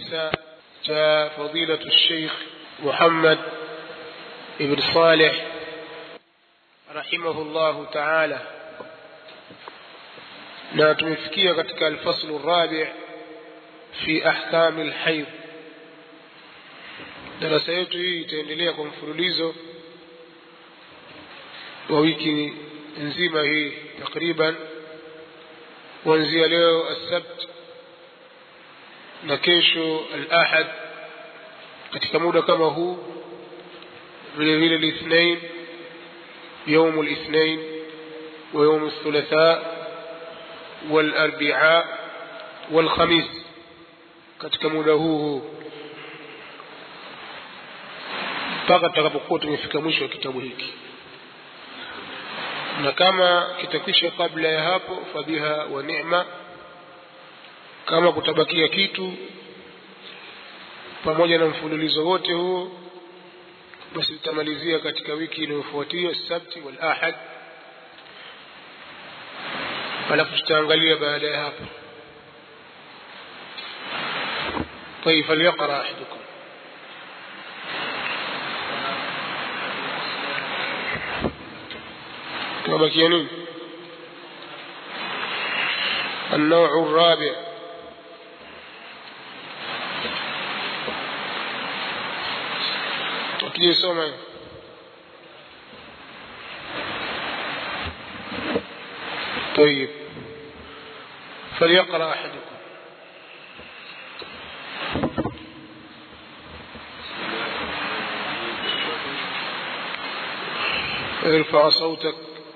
tisa cha fadilatu Sheikh Muhammad ibn Saleh rahimahullahu ta'ala na tumefikia katika alfaslu rabi fi ahkami alhayd darasa yetu hii itaendelea kwa mfululizo wa wiki nzima hii takriban kuanzia leo السبت na kesho al-ahad katika muda kama huu vile vile الاثنين يوم الاثنين ويوم الثلاثاء والاربعاء والخميس katika muda huu huu mpaka tutakapokuwa tumefika mwisho wa kitabu hiki na kama kitakwisha kabla ya hapo fadhiha wa neema kama kutabakia kitu pamoja na mfululizo wote huo basi tutamalizia katika wiki inayofuatia sabti wal ahad alafu tutaangalia baada ya hapo طيب فليقرأ أحدكم وبقي نين النوع الرابع تجي سوما طيب فليقرأ أحدكم ارفع صوتك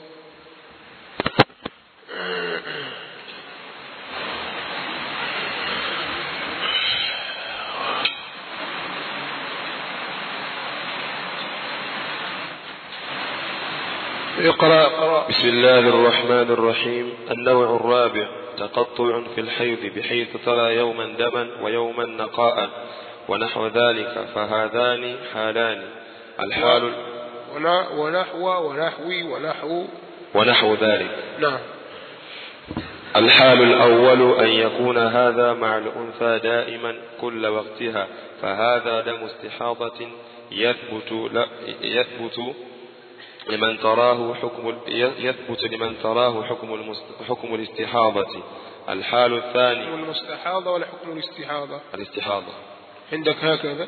اقرأ اقرأ بسم الله الرحمن الرحيم النوع الرابع تقطع في الحيض بحيث ترى يوما دما ويوما نقاء ونحو ذلك فهذان حالان الحال ونا- ونحو ونحوي ونحو ونحو ذلك نعم الحال الأول أن يكون هذا مع الأنثى دائما كل وقتها فهذا دم استحاضة يثبت لا يثبت لمن تراه حكم يثبت لمن تراه حكم المست- حكم الاستحاضة الحال حكم الثاني المستحاضة ولا حكم الاستحاضة الاستحاضة عندك هكذا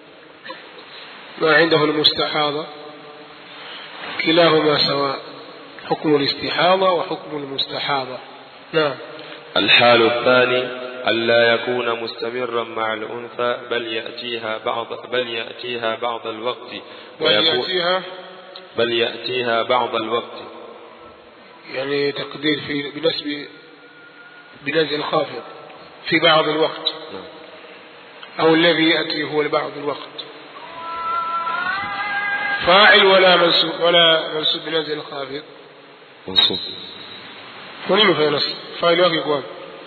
ما عنده المستحاضة كلاهما سواء حكم الاستحاضة وحكم المستحاضة نعم الحال الثاني ألا يكون مستمرا مع الأنثى بل يأتيها بعض بل يأتيها بعض الوقت ويكون ويأتيها بل يأتيها بعض الوقت يعني تقدير في بنسب بنزع خافض في بعض الوقت نعم. أو الذي يأتي هو لبعض الوقت فاعل ولا منسوب ولا منسوب بنزع الخافض منصوب ونين في نص فاعل wake kwa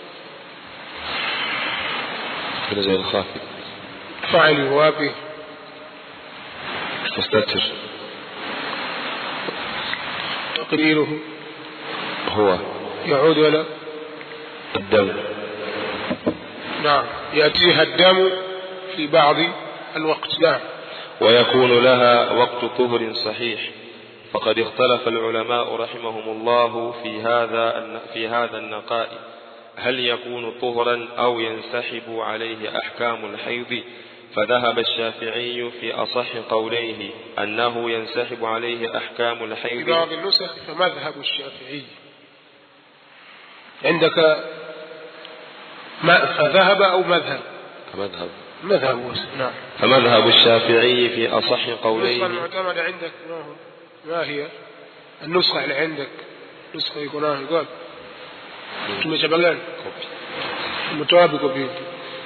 بنزع الخافض فاعل wapi مستتر تقديره هو يعود ولا الدم نعم يأتيها الدم في بعض الوقت نعم ويكون لها وقت طهر صحيح فقد اختلف العلماء رحمهم الله في هذا في هذا النقاء هل يكون طهرا أو ينسحب عليه أحكام الحيض فذهب الشافعي في أصح قوليه أنه ينسحب عليه أحكام في الحيض بعض النسخ فمذهب الشافعي عندك ما فذهب أو مذهب مذهب مذهب وس- نعم فمذهب الشافعي في أصح النسخة قوليه المعتمدة عندك ما هو ما هي النسخة اللي عندك نسخة يكون آه يقول tumechabagana umetoa wapi kopi hii?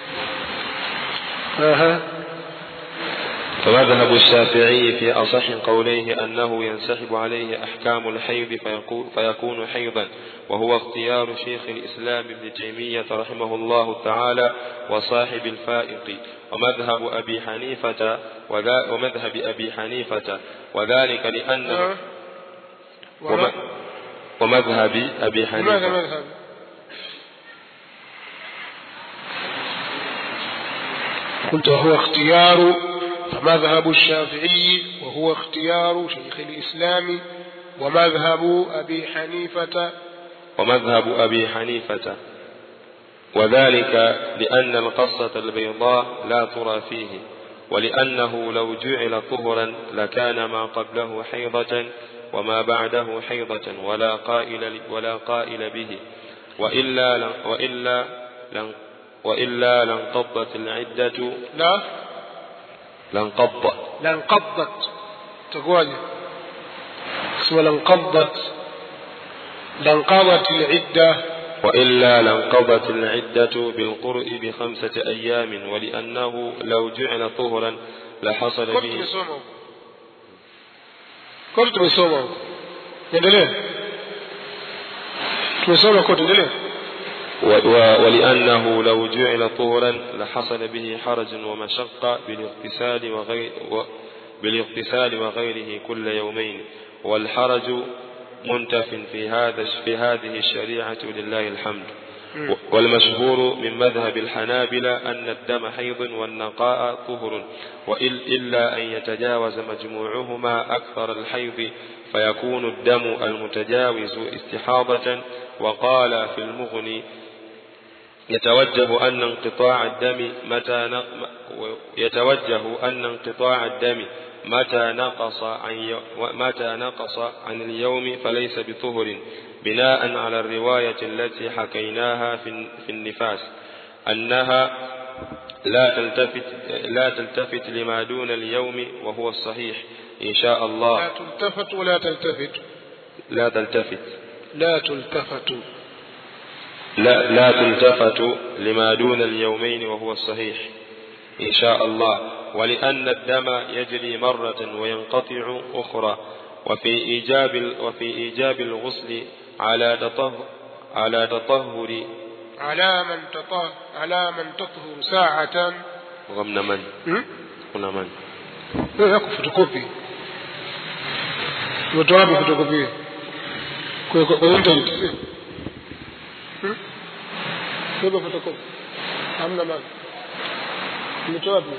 aha فمذهب الشافعي في أصح قوليه أنه ينسحب عليه أحكام الحيض فيكون, فيكون حيضا وهو اختيار شيخ الإسلام ابن تيمية رحمه الله تعالى وصاحب الفائق ومذهب أبي حنيفة وذا ومذهب أبي حنيفة وذلك لأن آه. وم- وما- ومذهب أبي لماذا حنيفة مذهب قلت وهو اختيار فمذهب الشافعي وهو اختيار شيخ الإسلام ومذهب أبي حنيفة ومذهب أبي حنيفة وذلك لأن القصة البيضاء لا ترى فيه ولأنه لو جعل طهرا لكان ما قبله حيضة وما بعده حيضة ولا قائل ولا قائل به وإلا لن وإلا لن وإلا لانقضت العدة لا لانقض لانقضت تقواجه اسمه لانقضت لانقضت العدة وإلا لانقضت العدة بالقرء بخمسة أيام ولأنه لو جعل طهرا لحصل كنت به tumesoma huko kote tumesoma huko endelea tumesoma kote endelea و- و- ولأنه لو جعل طهرا لحصل به حرج ومشقة بالاغتسال وغير و بالاغتسال وغيره كل يومين والحرج منتف في هذا في هذه الشريعة لله الحمد مم. و- والمشهور من مذهب الحنابلة أن الدم حيض والنقاء طهر وإل إلا أن يتجاوز مجموعهما أكثر الحيض فيكون الدم المتجاوز استحاضة وقال في المغني يتوجه أن انقطاع الدم متى ن... يتوجه أن انقطاع الدم متى نقص عن ي... متى نقص عن اليوم فليس بطهر بناء على الرواية التي حكيناها في في النفاس أنها لا تلتفت لا تلتفت لما دون اليوم وهو الصحيح إن شاء لا الله تلتفت ولا تلتفت لا تلتفت لا تلتفت لا, لا تلتفت لما دون اليومين وهو الصحيح إن شاء الله ولأن الدم يجري مرة وينقطع أخرى وفي إيجاب وفي إيجاب الغسل على تطهر على تطهر على من تطهر على من تطهر ساعة غمن من هم؟ هنا من wewe yako fotokopi umetoa wapi fotokopi hiyo kwa kwa kwa internet sio hmm? beba fotokopi hamna maana umetoa wapi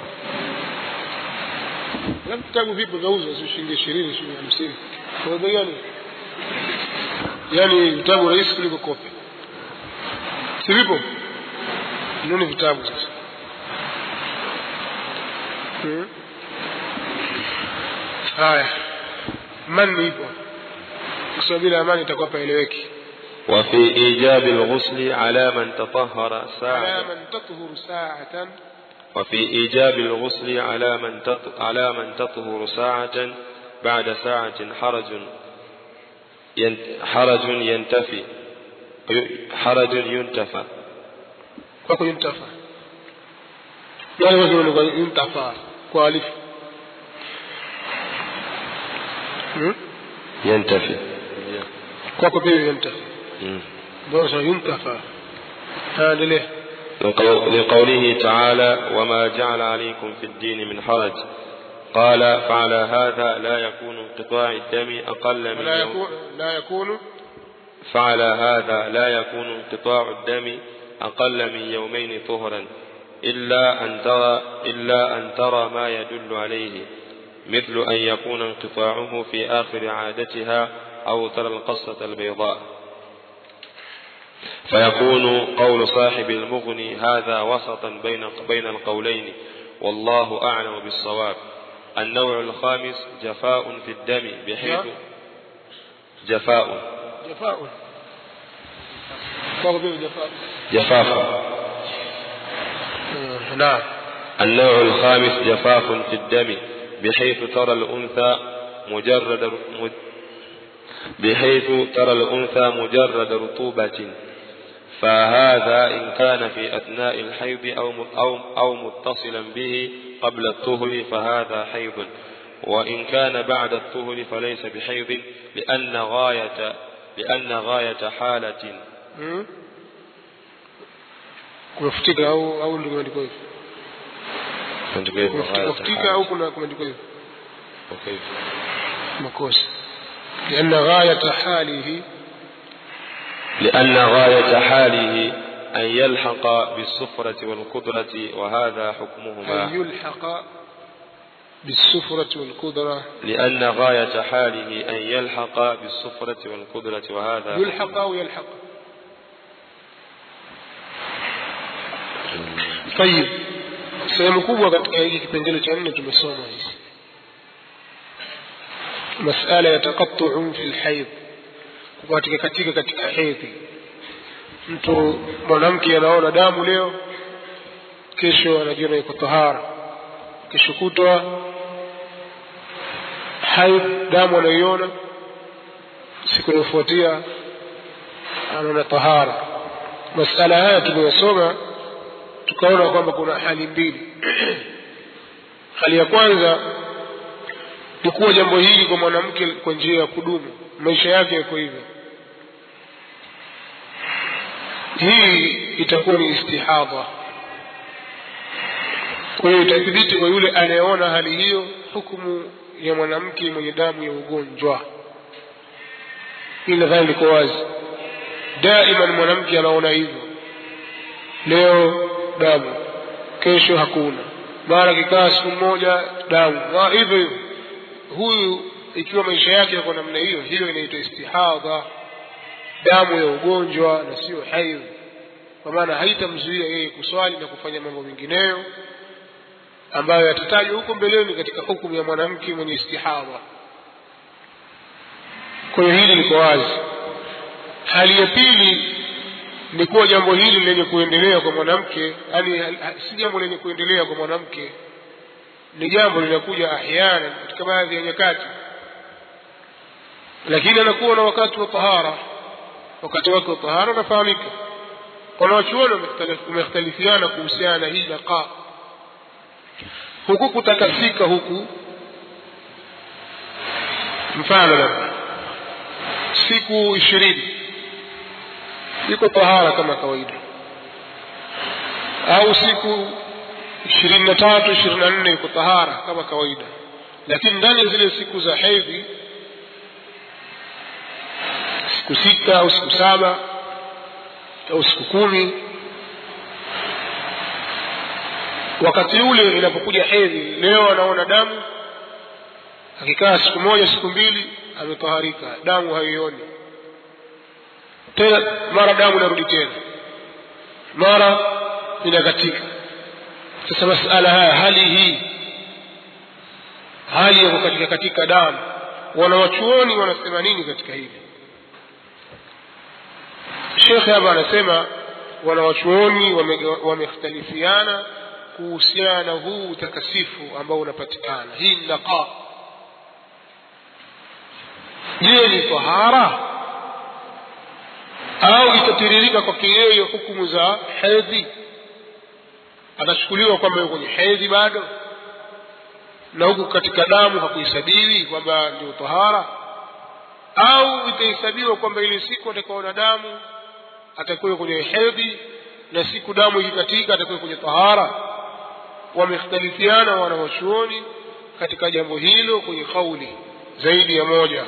labda vitabu vipo vyauzwa sio shilingi ishirini shilingi hamsini kwa bei gani yaani vitabu rahisi kuliko kopi si vipo nini vitabu sasa hmm? haya amani ipo kwa sababu bila amani itakuwa paeleweki وفي إيجاب الغسل على من تطهر على ساعة من تطهر ساعة وفي إيجاب الغسل على من تط... على من تطهر ساعة بعد ساعة حرج ين... حرج ينتفي ي- حرج ينتفى kwako yuntafa yale watu wanakuwa yuntafa kwa alifu hmm? ينتفي kwako pia yuntafa مم. ndio sasa yuntafa endelea لقو- لقوله تعالى وما جعل عليكم في الدين من حرج قال فعلى هذا لا يكون انقطاع الدم أقل من ولا يوم يكون لا يكون فعلى هذا لا يكون انقطاع الدم أقل من يومين طهرا إلا أن ترى إلا أن ترى ما يدل عليه مثل أن يكون انقطاعه في آخر عادتها أو ترى القصة البيضاء فيكون قول صاحب المغني هذا وسطا بين بين القولين والله أعلم بالصواب النوع الخامس جفاء في الدم بحيث جفاء جفاء kwako pia jafaa جفاف آه، نعم النوع الخامس جفاف في الدم بحيث ترى الأنثى مجرد م- بحيث ترى الأنثى مجرد رطوبة فهذا إن كان في أثناء الحيض أو م- أو أو متصلا به قبل الطهر فهذا حيض وإن كان بعد الطهر فليس بحيض لأن غاية لأن غاية حالة Hmm? kumefutika au au ndio kumeandikwa hivyo kumefutika au kuna kumeandikwa hivyo وكيف makosa لأن غاية حاله لأن غاية حاله أن يلحق بالصفرة والقدرة وهذا حكمهما أن يلحق بالسفرة والقدرة لأن غاية حاله أن يلحق بالصفرة والقدرة وهذا يلحق أو يلحق طيب sehemu kubwa katika hiki kipengele cha nne tumesoma hizi masala ya taqattu'un fi lhaidh kukatika katika katika hedhi mtu mwanamke anaona damu leo kesho anajiona yuko tahara kesho kutwa haidh damu anayoiona siku inayofuatia anaona tahara masala haya tuliyosoma tukaona kwamba kuna hali mbili hali ya kwanza ni kuwa jambo hili kwa mwanamke kwa njia ya kudumu maisha yake yako hivyo hii itakuwa ni istihadha kwa hiyo itathibiti kwa yule anayeona hali hiyo hukumu ya mwanamke mwenye damu ya ugonjwa hii nadhani liko wazi daiman mwanamke anaona hivyo leo damu kesho hakuna mara kikaa siku moja damu Ma- hivyo hivyo huyu ikiwa maisha yake yako namna hiyo hiyo inaitwa istihadha damu ya ugonjwa na sio haidh kwa maana haitamzuia yeye kuswali na kufanya mambo mengineyo ambayo yatatajwa huko mbeleni katika hukumu ya mwanamke mwenye istihadha kwa hiyo hili liko wazi hali ya pili ni kuwa jambo hili lenye kuendelea kwa mwanamke yani si jambo lenye kuendelea kwa mwanamke ni jambo linakuja ahyana katika baadhi ya nyakati lakini anakuwa na wakati wa tahara wakati wake wa tahara unafahamika wanawachuoni wamekhtalifiana kuhusiana na hii naqa huku kutakasika huku mfano labda siku ishirini iko tahara kama kawaida au siku ishirini na tatu ishirini na nne iko tahara kama kawaida lakini ndani ya zile siku za hedhi siku sita au siku saba au siku kumi wakati ule inapokuja hedhi leo anaona damu akikaa siku moja siku mbili ametaharika damu haioni tena mara damu inarudi tena mara inakatika sasa masala haya hali hii hali ya kukatika katika damu wanawachuoni wanasema nini katika hili shekhe hapa anasema wanawachuoni wamekhtalifiana kuhusiana na huu utakasifu ambao unapatikana hii ni naqa je ni tahara au itatiririka kwake yeye hukumu za hedhi atachukuliwa kwamba yuko kwenye hedhi bado na huku katika damu hakuhesabiwi kwamba ndio tahara au itahesabiwa kwamba ile siku atakaona damu atakuwa kwenye hedhi na siku damu ikikatika atakuwa kwenye tahara wamekhtalifiana wanawachuoni katika jambo hilo kwenye kauli zaidi ya moja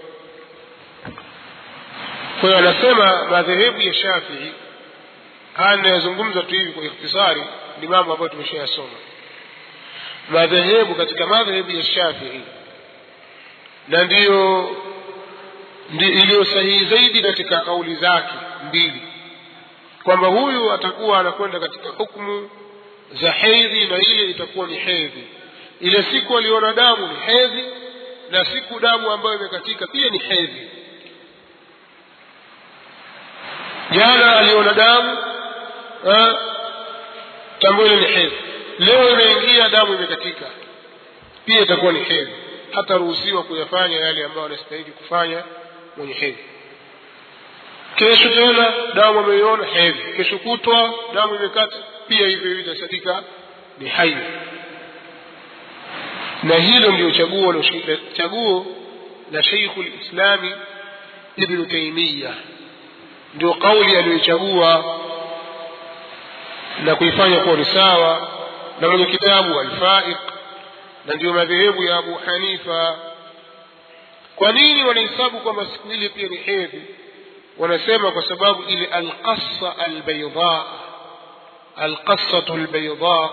kwa hiyo anasema madhehebu ya shafii haya ninayozungumza tu hivi kwa ikhtisari ni mambo ambayo tumeshayasoma madhehebu katika madhehebu ya shafii na ndiyo ndi, iliyo sahihi zaidi katika kauli zake mbili kwamba huyu atakuwa anakwenda katika hukumu za hedhi na ile itakuwa ni hedhi ile siku aliona damu ni hedhi na siku damu ambayo imekatika pia ni hedhi jana aliona damu tambo ile ni hedhi leo imeingia damu imekatika pia itakuwa ni hedhi hataruhusiwa kuyafanya yale ambayo anastahili kufanya mwenye hedhi kesho tena damu ameiona hedhi kesho kutwa damu imekata pia hivyo hivyo itasadika ni hayo na hilo ndio chaguo la chaguo la Sheikh lislami Ibn Taymiyyah ndio kauli aliyochagua na kuifanya kuwa ni sawa na mwenye kitabu Al-Faiq na ndio madhehebu ya Abu Hanifa kwa nini wanahesabu kwamba siku ile pia ni hedhi wanasema kwa sababu ile alqassa albaydha alqassatu albaydha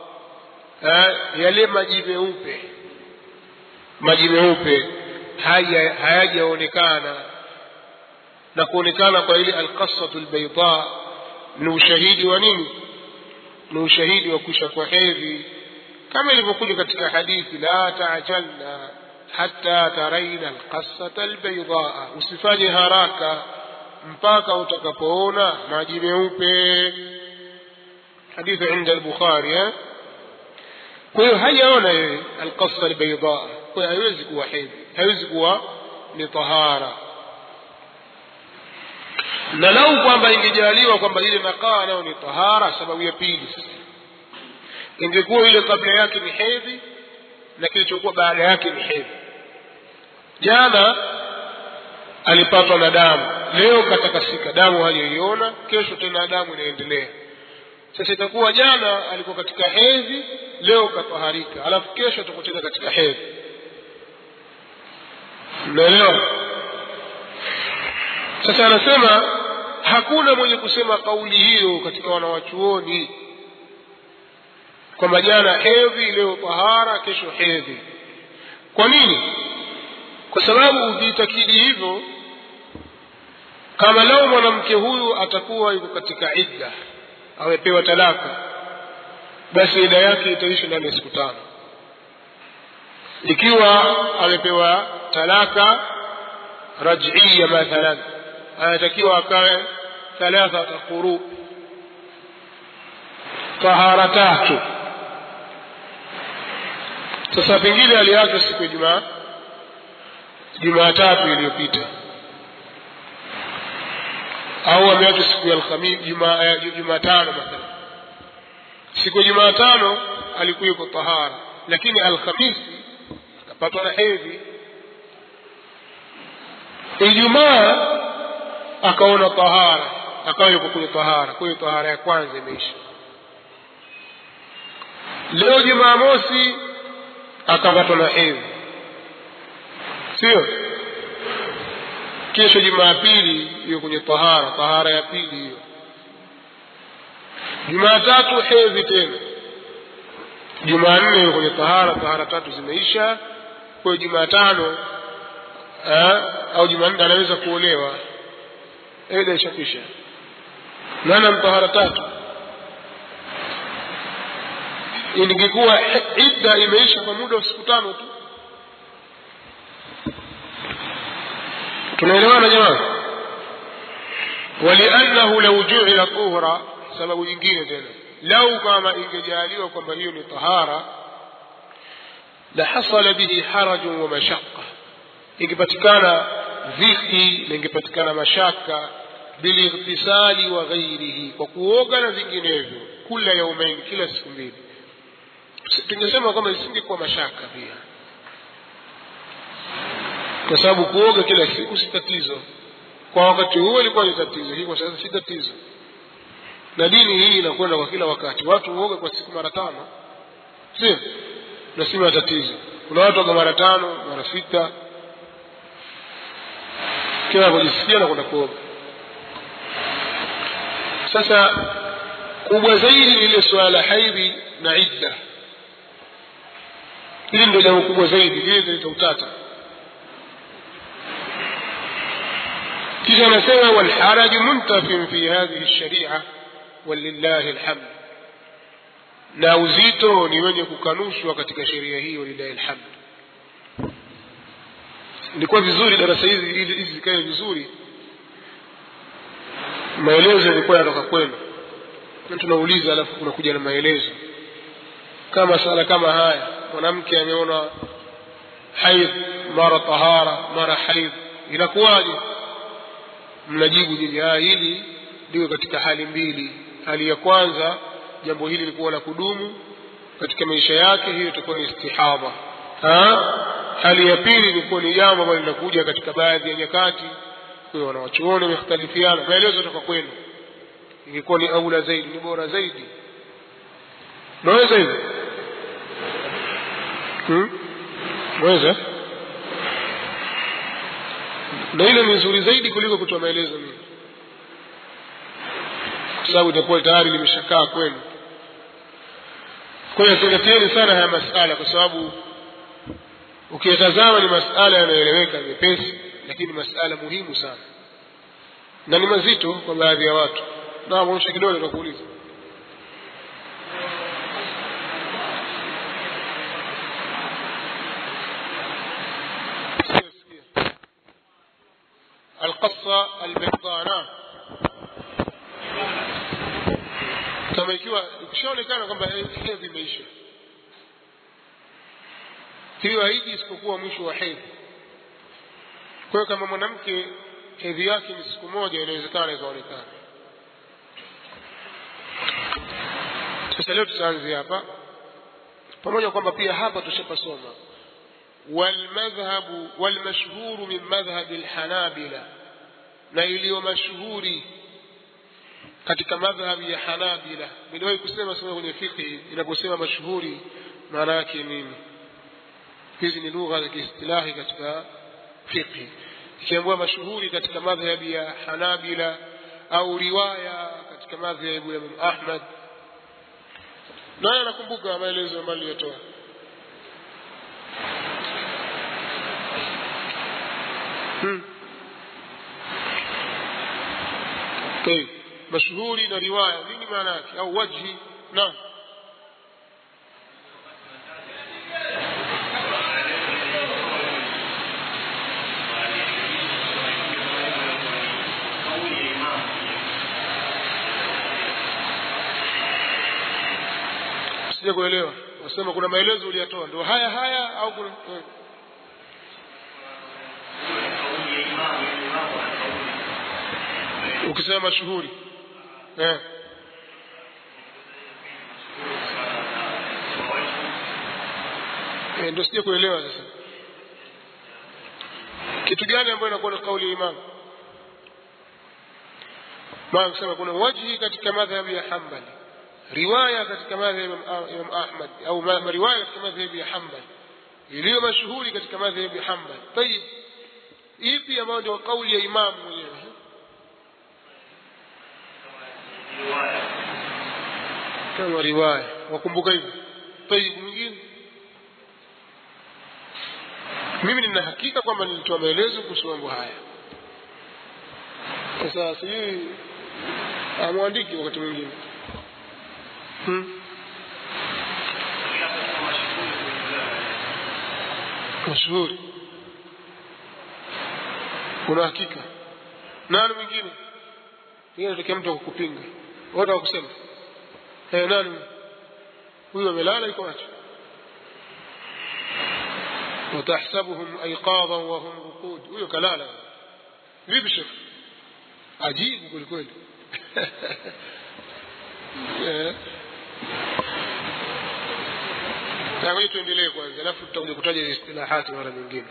yale maji meupe maji meupe haya hayajaonekana na kuonekana kwa ile alqassatu albaydha ni ushahidi wa nini ni ushahidi wa kusha kwa hedhi kama ilivyokuja katika hadithi la taajalna hata taraina alqassata albaydha usifanye haraka mpaka utakapoona maji meupe hadithi inda al-bukhari eh kwa hiyo hajaona yeye alqassa albayda kwa hiyo haiwezi kuwa hedhi haiwezi kuwa ni tahara na lau kwamba ingejaliwa kwamba ile nakaa nayo ni tahara sababu ya pili sasa ingekuwa ile kabla yake ni hedhi na kilichokuwa baada yake ni hedhi jana alipatwa na damu leo katakasika damu hajaiona kesho tena damu inaendelea sasa itakuwa jana alikuwa katika hedhi leo kataharika alafu kesho atakuwa tena katika hedhi mnaelewa sasa anasema hakuna mwenye kusema kauli hiyo katika wanawachuoni kwamba jana hedhi leo tahara kesho hedhi kwa nini kwa sababu ukiitakidi hivyo kama lao mwanamke huyu atakuwa yuko katika idda amepewa talaka basi ida yake itaishi ndani ya siku tano ikiwa amepewa talaka rajia mathalan anatakiwa akawe thalathata quru tahara tatu sasa pengine aliachwa siku ya jumaa jumatatu iliyopita au ameachwa siku ya alhamisi jumatano mathalan siku ya jumatano alikuwa yuko tahara lakini alhamisi akapatwa na hedhi ijumaa akaona tahara akawa yuko kwenye tahara kwa hiyo tahara ya kwanza imeisha leo jumamosi akapatwa na hedhi sio kesho jumapili hiyo kwenye tahara tahara ya pili hiyo jumatatu hedhi tena jumanne hiyo kwenye tahara tahara tatu zimeisha kwa hiyo jumatano au jumanne anaweza kuolewa eda ishakwisha nana mtahara tatu ingekuwa idda imeisha kwa muda wa siku tano tu tunaelewana jamani waliannahu lau juila tuhra sababu nyingine tena lau kama ingejaliwa kwamba hiyo ni tahara lahasala bihi harajun wa mashaqa ingepatikana dhiki na ingepatikana mashaka bilightisali wa ghairihi kwa kuoga na vinginevyo kula yaumaini kila siku mbili tungesema kwamba isingekuwa mashaka pia kwa sababu kuoga kila siku si tatizo kwa wakati huo ilikuwa ni tatizo hii kwa sasa si tatizo na dini hii inakwenda kwa kila wakati watu huoga kwa siku mara tano sio na si matatizo kuna watu waga mara tano mara sita kila anapojisikia na kwenda kuoga sasa kubwa zaidi ni ile suala la haidhi na idda hili ndio jambo kubwa zaidi lile lileta utata kisha anasema walharaju muntafin fi hadhihi lsharia walillahi alhamd na uzito ni wenye kukanushwa katika sheria hii walillahi alhamd ilikuwa vizuri darasa hizi hizi zikae vizuri maelezo yalikuwa yanatoka kwenu tunauliza alafu kunakuja na maelezo kama sala kama haya mwanamke ameona haidh mara tahara mara haidh inakuwaje mnajibu nyinyi haya hili liwe katika hali mbili hali ya kwanza jambo hili likuwa la kudumu katika maisha yake hiyo itakuwa ni istihadha hali ya pili ilikuwa ni jambo ambalo linakuja katika baadhi ya nyakati kwa wanawachuoni wamekhtalifiana maelezo toka kwenu ingekuwa ni aula zaidi ni bora zaidi naweza hivyo hmm? mweza na hilo ni nzuri zaidi kuliko kutoa maelezo mimi kwa sababu itakuwa tayari limeshakaa kwenu kwa hiyo zingatieni sana haya masala kwa sababu ukiyatazama ni masala yanayoeleweka mepesi lakini masala muhimu sana na ni mazito kwa baadhi ya watu na mwonyesha kidole nakuuliza القصة البيضاء kama ikiwa ikishaonekana kwamba hedhi imeisha hiyo haiji isipokuwa mwisho wa hedhi kwa hiyo kama mwanamke hedhi yake ni siku moja inawezekana ikaonekana sasa leo tutaanzia hapa pamoja kwamba pia hapa tushapasoma والمذهب والمشهور من مذهب الحنابلة na iliyo mashuhuri katika madhhabi ya Hanabila. Niliwahi kusema sema kwenye fiqh inaposema mashuhuri maana yake nini? Hizi ni lugha za kiistilahi katika fiqh. Ikiambiwa mashuhuri katika madhhabi ya Hanabila au riwaya katika madhhabi ya Imam Ahmad, naye anakumbuka maelezo ambayo niliyotoa. Hmm. طيب مشهوري na riwaya nini maana yake au wajhi naam sija kuelewa wasema kuna maelezo uliyatoa ndio haya haya au kuna eh. ukisema mashuhuri eh. Eh, ndio sija kuelewa sasa kitu gani ambayo inakuwa ni kauli ya imamu maana kusema kuna wajhi katika madhhabi ya Hanbali riwaya katika madhhabi ya Imam Ahmad au ma- riwaya katika madhhabi ya Hanbali iliyo mashuhuri katika madhhabi ya Hanbali tayib ipi ambayo ndio kauli ya imamu mwenyewe kama riwaya wakumbuka hivyo tayib mwingine mimi nina hakika kwamba nilitoa maelezo kuhusu mambo haya sasa sijui amwandiki wakati mwingine hmm? mashuhuri una hakika nani mwingine pengine tokea mtu akukupinga wote wakusema eh nani huyu amelala iko wapi وتحسبهم أيقاظا وهم رقود huyo kalala vipi shekh ajibu kweli kweli Eh. Na ngoja tuendelee kwanza alafu tutakuja kutaja istilahati mara nyingine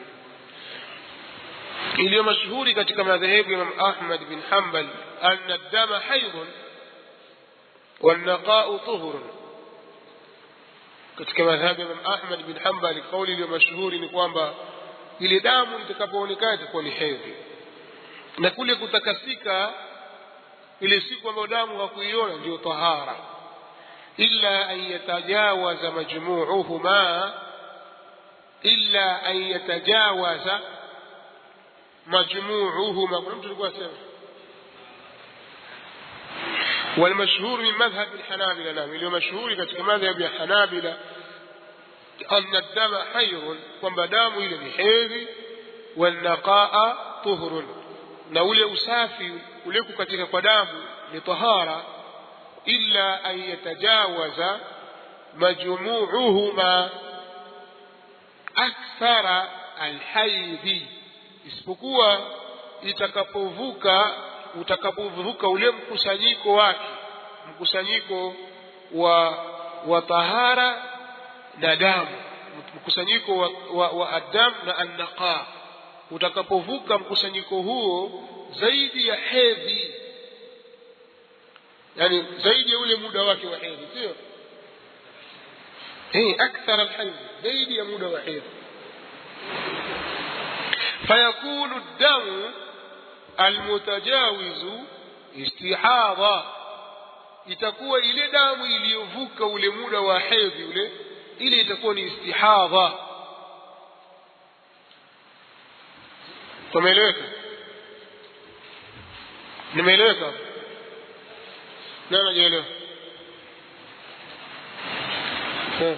iliyo mashuhuri katika madhehebu ya Imam Ahmad bin Hanbal anna dama haidhun والنقاء طهر katika madhhabi ya Imam Ahmad bin Hanbal kauli iliyo mashuhuri ni kwamba ile damu itakapoonekana itakuwa ni hedhi na kule kutakasika ile siku ambayo damu hakuiona ndio tahara illa an yatajawaza majmuuhuma illa an yatajawaza majmuuhuma kuna mtu alikuwa asema والمشهور من مذهب الحنابلة نعم اللي مشهور katika madhhab ya Hanabila أن الدم حيض kwamba damu ile ni hedhi والنقاء طهر na ule usafi ule katika kwa damu ni tahara illa an yatajawaza majmuuhuma akthara alhaidhi isipokuwa itakapovuka utakapovuka ule mkusanyiko wake mkusanyiko wa wa tahara na damu mkusanyiko wa, wa, wa adam na annaqa utakapovuka mkusanyiko huo zaidi ya hedhi yani zaidi ya ule muda wake wa hedhi sio eh akthar alhayd zaidi ya muda wa hedhi fayakunu damu almutajawizu istihadha itakuwa ile damu iliyovuka ule muda wa hedhi ule ile itakuwa ni istihadha tumeeleweka nimeeleweka nani anajielewa Eh.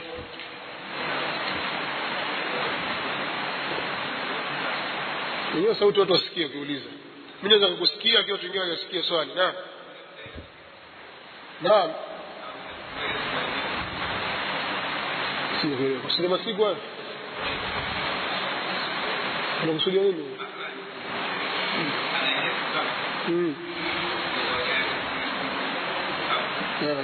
Hiyo sauti watu wasikie ukiuliza. Mimi naweza kukusikia akiwa watu wengine hawajasikia swali. Naam. Naam. Sio kusema siku hayo. Unakusudia nini? Mm. Yeah.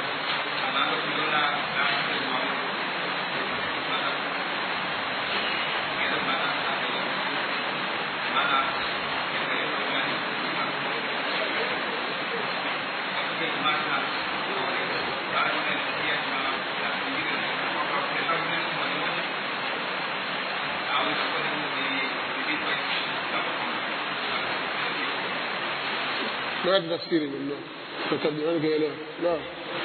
ما تفسير منه فتبعون كيلو نعم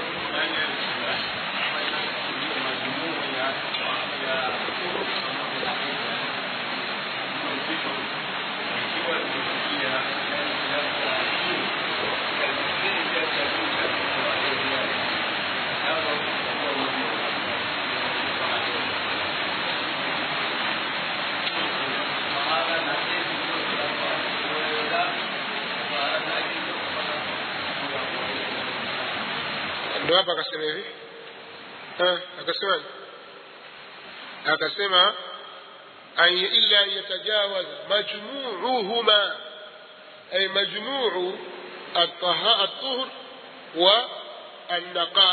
ndo hapa akasema hivi Eh, akasema akasema ay illa an yatajawaza majmuuhuma ay majmuu الطهاء الطهر والنقاء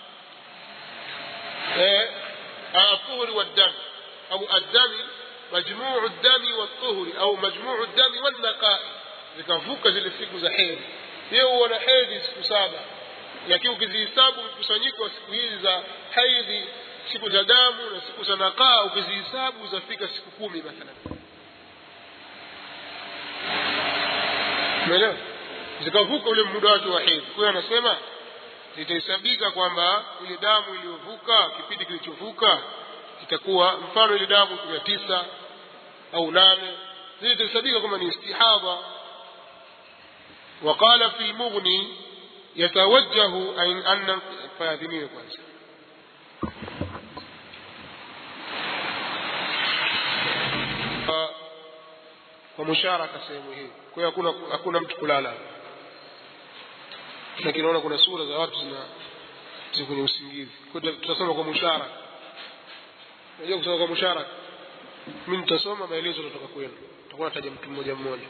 إيه، الطهر والدم أو الدم مجموع الدم والطهر أو مجموع الدم والنقاء zikavuka zile siku za hedhi yeye huona hedhi siku saba lakini ukizihesabu mkusanyiko wa siku hizi za haidhi siku za damu na siku za nakaa ukizihesabu zafika siku kumi mathalan umeelewa zikavuka ule muda wake wa hedhi kwa hiyo anasema itahesabika kwamba ile damu iliyovuka kipindi kilichovuka itakuwa mfano ile damu ya tisa au nane zile itahesabika kwamba ni istihadha وقال في المغني يتوجه أن أن فاذنين kwanza kwa musharaka sehemu hii kwa hiyo hakuna hakuna mtu kulala lakini naona kuna sura za watu zina ziko kwenye usingizi kwa hiyo tutasoma kwa musharaka unajua kusoma kwa musharaka mimi nitasoma maelezo kutoka kwenu tutakuwa nataja mtu mmoja mmoja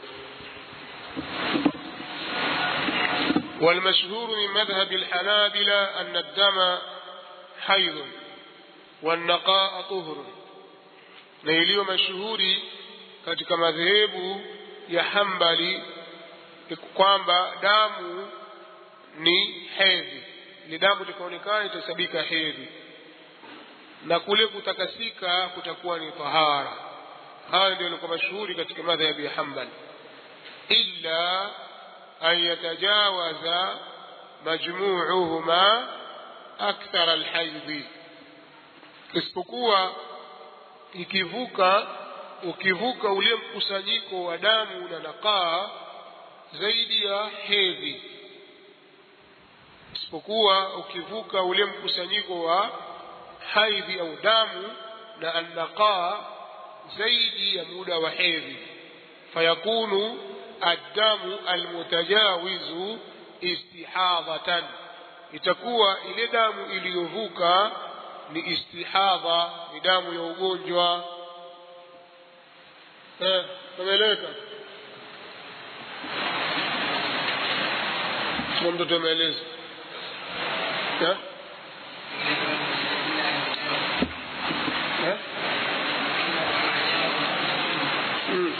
والمشهور من مذهب الحنابلة أن الدم حيض والنقاء طهر na iliyo mashuhuri katika madhehebu ya hambali ni kwamba damu ni hedhi ni damu likaonekana itahesabika hedhi na kule kutakasika kutakuwa ni tahara hayo ndio ilikuwa mashuhuri katika madhehebu ya hambali illa أن يتجاوز مجموعهما أكثر الحيض isipokuwa ikivuka ukivuka ule mkusanyiko wa damu na nakaa zaidi ya hedhi isipokuwa ukivuka ule mkusanyiko wa haidhi au damu na annakaa zaidi ya muda wa hedhi fayakunu الدم المتجاوز استحاضة itakuwa ile damu iliyovuka ni istihadha ni damu ya ugonjwa eh umeeleweka kama mtoto ameeleza eh eh mm.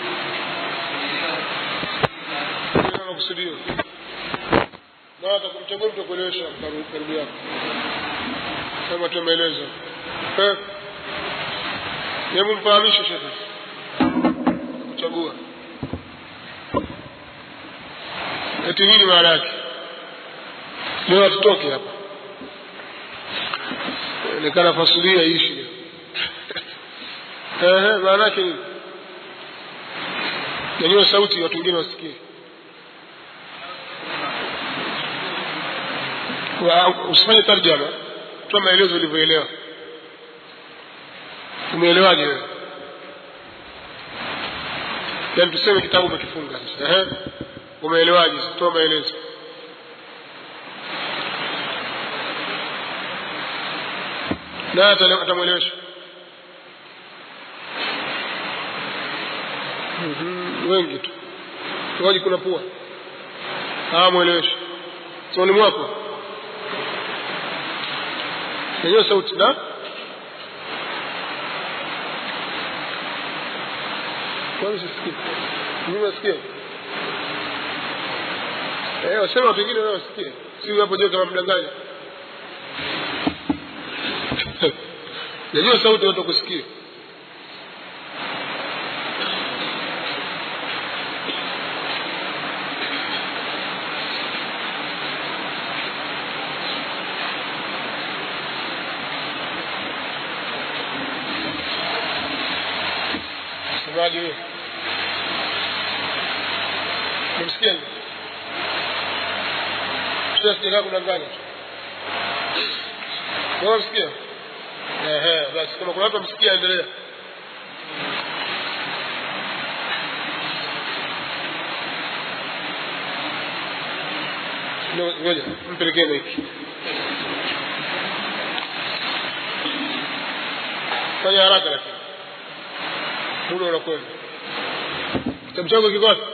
Ndio nakusudia. Na atakumchagua mtu kuelewesha karibu yako. Kama tumeeleza. Eh. Hebu mfahamishe shehe. chagua eti nini maana yake leo hatutoke hapa onekana fasulia ishi leo maana yake nini nyanyua sauti watu wengine wasikie usifanye tarjama toa maelezo ulivyoelewa umeelewaje wewe yaani tuseme kitabu umekifunga sasa ehe umeelewaje toa maelezo naye atamwelewesha wengi tu waji kuna pua mwelewesha soni mwako yenyewe sauti na kwani sisikii mimi nasikia eh wasema watu wengine wao wasikie si hapo jeu kama mdanganya yenyewe sauti watu kusikia msemaji huyo umemsikia sijakaa kudanganya tu wewe msikia ehe basi kama kuna watu wamsikia endelea ngoja mpelekee maiki fanya haraka lakini muda unakwenda kitabu chako kiko wapi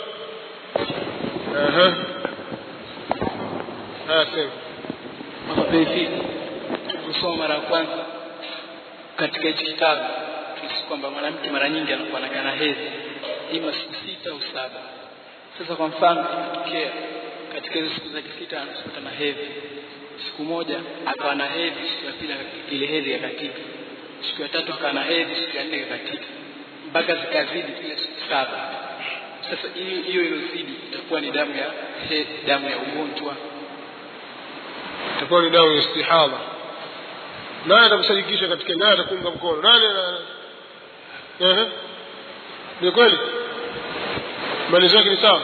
haya sema mapenzi kusoma mara ya kwanza katika hichi kitabu tuisi kwamba mwanamke mara nyingi anakuwa anakaa na hedhi ima siku sita au saba sasa kwa mfano imetokea katika hizo siku zake sita anapata na hedhi siku moja akawa na hedhi siku ya pili ile hedhi yakatika siku ya tatu akawa na hedhi siku ya nne yakatika mpaka zikazidi kile siku saba sasa hiyo hiyo ilozidi itakuwa ni damu ya he, damu ya ugonjwa itakuwa ni damu ya istihadha nani atakusadikisha katika nani atakuunga mkono nani ehe ni kweli maelezo yake ni sawa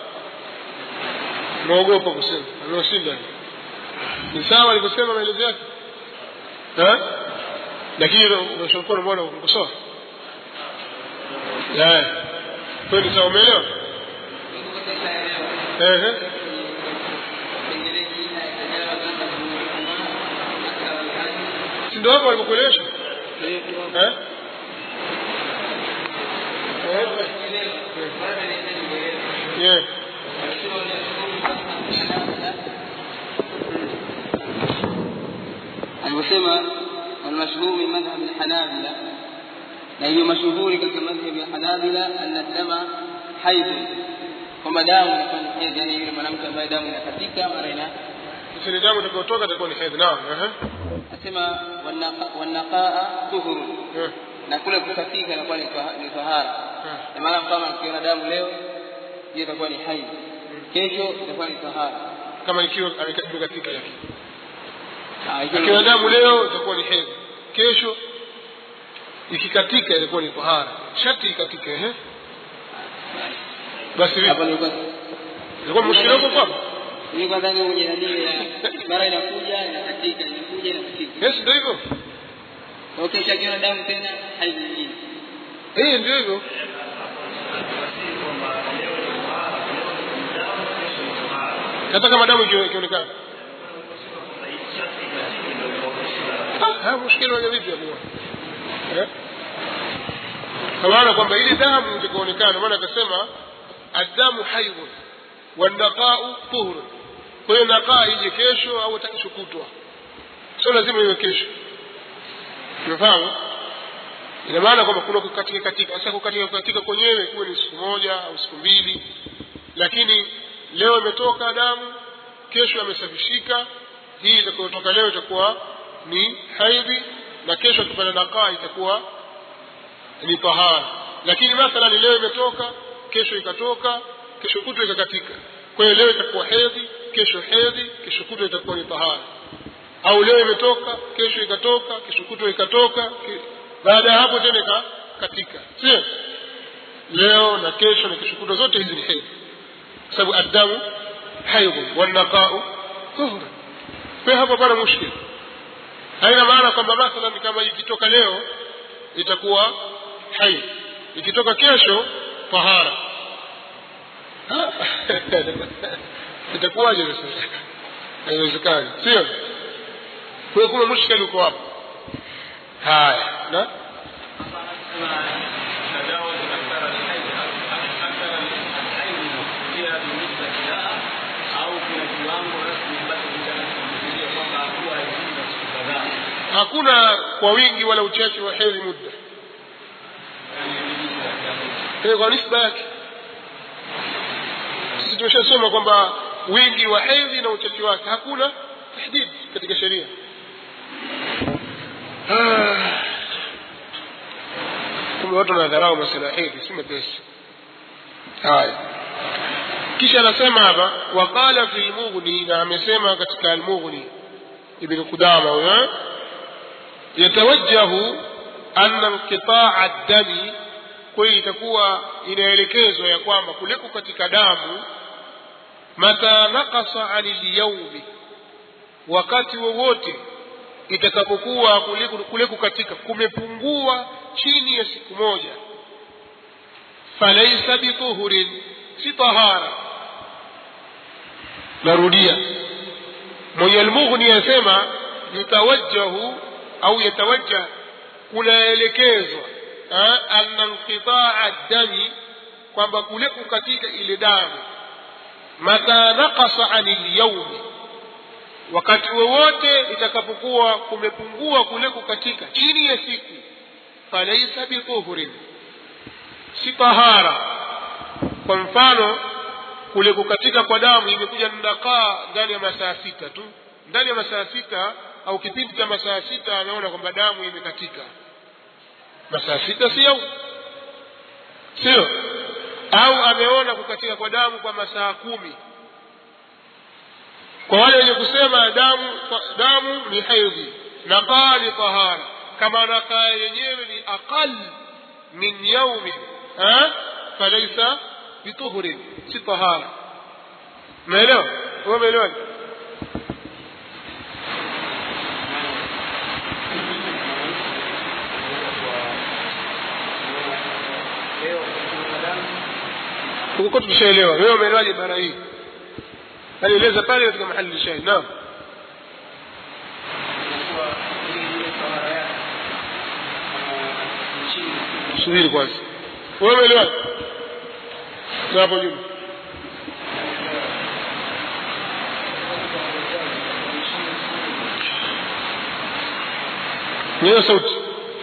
naogopa kusema amewashinda ni sawa alivyosema maelezo yake lakini unashakuwa mbona ukosoa kweli sawa umeelewa ehe si ndio hapo walivyokuelewesha eh yeah alivyosema والمشهور من مذهب الحنابلة na hiyo mashuhuri katika madhhabi ya Hanabila anna dama haidh kwamba damu inakuwa ni hedhi yani yule mwanamke ambaye damu inakatika mara ina ile damu itakayotoka itakuwa ni hedhi naam ehe asema wanaqaa tuhur na kule kukatika inakuwa ni tahara na maana kama ukiona damu leo hiyo itakuwa ni haidh kesho itakuwa ni tahara kama ikiwa amekatika yake akiwa damu leo itakuwa ni hedhi kesho ikikatika itakuwa ni tahara shati ikatike ehe basi hapa nilikuwa ilikuwa mushkila huko hapo nilikuwa ndani ya mjadala mara inakuja inakatika inakuja inakatika yes ndio hivyo okay shakiona damu tena haidh nyingine eh ndio hivyo hata kama damu ikionekana haya mushkila waja vipi hapo eh kwa maana kwamba ile damu itakaonekana maana akasema adamu haidhun wanaqau tuhur kwa hiyo naqaa ije kesho au kesho kutwa sio lazima iwe kesho umefahamu ina maana kwamba kuna kukatika katika sasa kukatika katika kwenyewe kuwe ni siku moja au siku mbili lakini leo imetoka damu kesho amesafishika hii itakayotoka leo itakuwa ni haidhi na kesho akipata nakaa itakuwa ni tahara lakini mathalan leo imetoka kesho ikatoka kesho kutwa ikakatika kwa hiyo leo itakuwa hedhi kesho hedhi kesho kutwa itakuwa ni tahara au leo imetoka kesho ikatoka kesho kutwa ikatoka ke- baada ya hapo tena ikakatika sio leo na kesho na kesho kutwa zote hizi ni hedhi kwa sababu addamu haidhun wannaqau tuhra kwa hiyo hapo pana mushkil haina maana kwamba mathalan kama ikitoka leo itakuwa haidh ikitoka kesho tahara Ah, itakuwaje sasa haiwezekani sio kwa hiyo kuna mushkil uko hapo haya na hakuna kwa wingi wala uchache wa hedhi muda Eh, kwa nisba yake sisi tumeshasoma kwamba wingi wa hedhi na uchache wake hakuna tahdid katika sheria Ah. kumbe watu wanadharau masala ya hedhi si mepesi haya kisha anasema hapa waqala fi lmughni na amesema katika almughni ibn qudama huyo yatawajjahu anna inqitaa dami kwa hiyo itakuwa inaelekezwa ya kwamba kuliko katika damu mata naqasa ani lyaumi wakati wowote itakapokuwa kuliko kuliko katika kumepungua chini ya siku moja falaisa bituhurin si tahara narudia mwenye almughni yasema yutawajjahu au yatawajjah kunaelekezwa ah, anna inqitaa dami kwamba kule kukatika ile damu mata naqasa ani lyaumi wakati wowote itakapokuwa kumepungua kule kukatika chini ya siku falaisa bituhurin si tahara kwa mfano kule kukatika kwa damu imekuja nakaa ndani ya masaa sita tu ndani ya masaa sita au kipindi cha masaa sita ameona kwamba damu imekatika masaa sita sio sio au ameona kukatika kwa damu kwa masaa kumi kwa wale wenye kusema damu damu ni haidhi nakaa ni tahara kama nakaa yenyewe ni aqal min yaumin ha? falaisa bituhurin si tahara umeelewa wewe umeelewa huko tumeshaelewa wewe umeelewaje bara hii alieleza pale katika mahali shahid naam subiri kwanza wewe umeelewaje Na hapo nyuma niyo sauti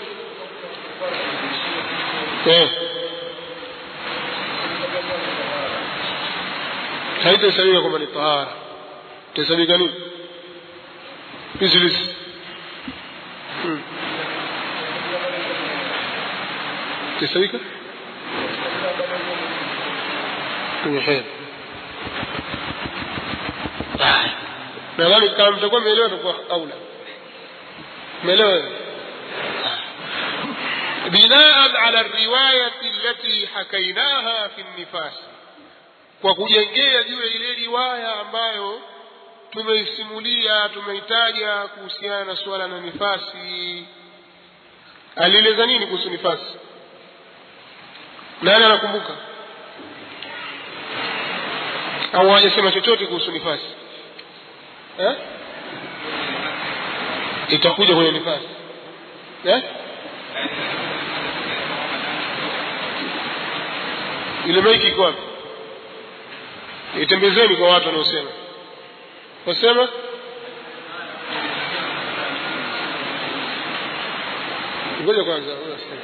eh haitahesabika kwamba ni tahara itahesabika nini pisilisi hmm. itahesabika kwenye hedhi nadhani kama mtakuwa mmeelewa takuwa aula umeelewa بناء على الرواية التي حكيناها في النفاس kwa kujengea juu ya ile riwaya ambayo tumeisimulia tumeitaja kuhusiana na suala la nifasi alieleza nini kuhusu nifasi nani anakumbuka au hajasema chochote kuhusu nifasi eh? itakuja kwenye nifasi eh? ile maiki iko wapi itembezeni kwa watu wanaosema wasema ngoja kwanza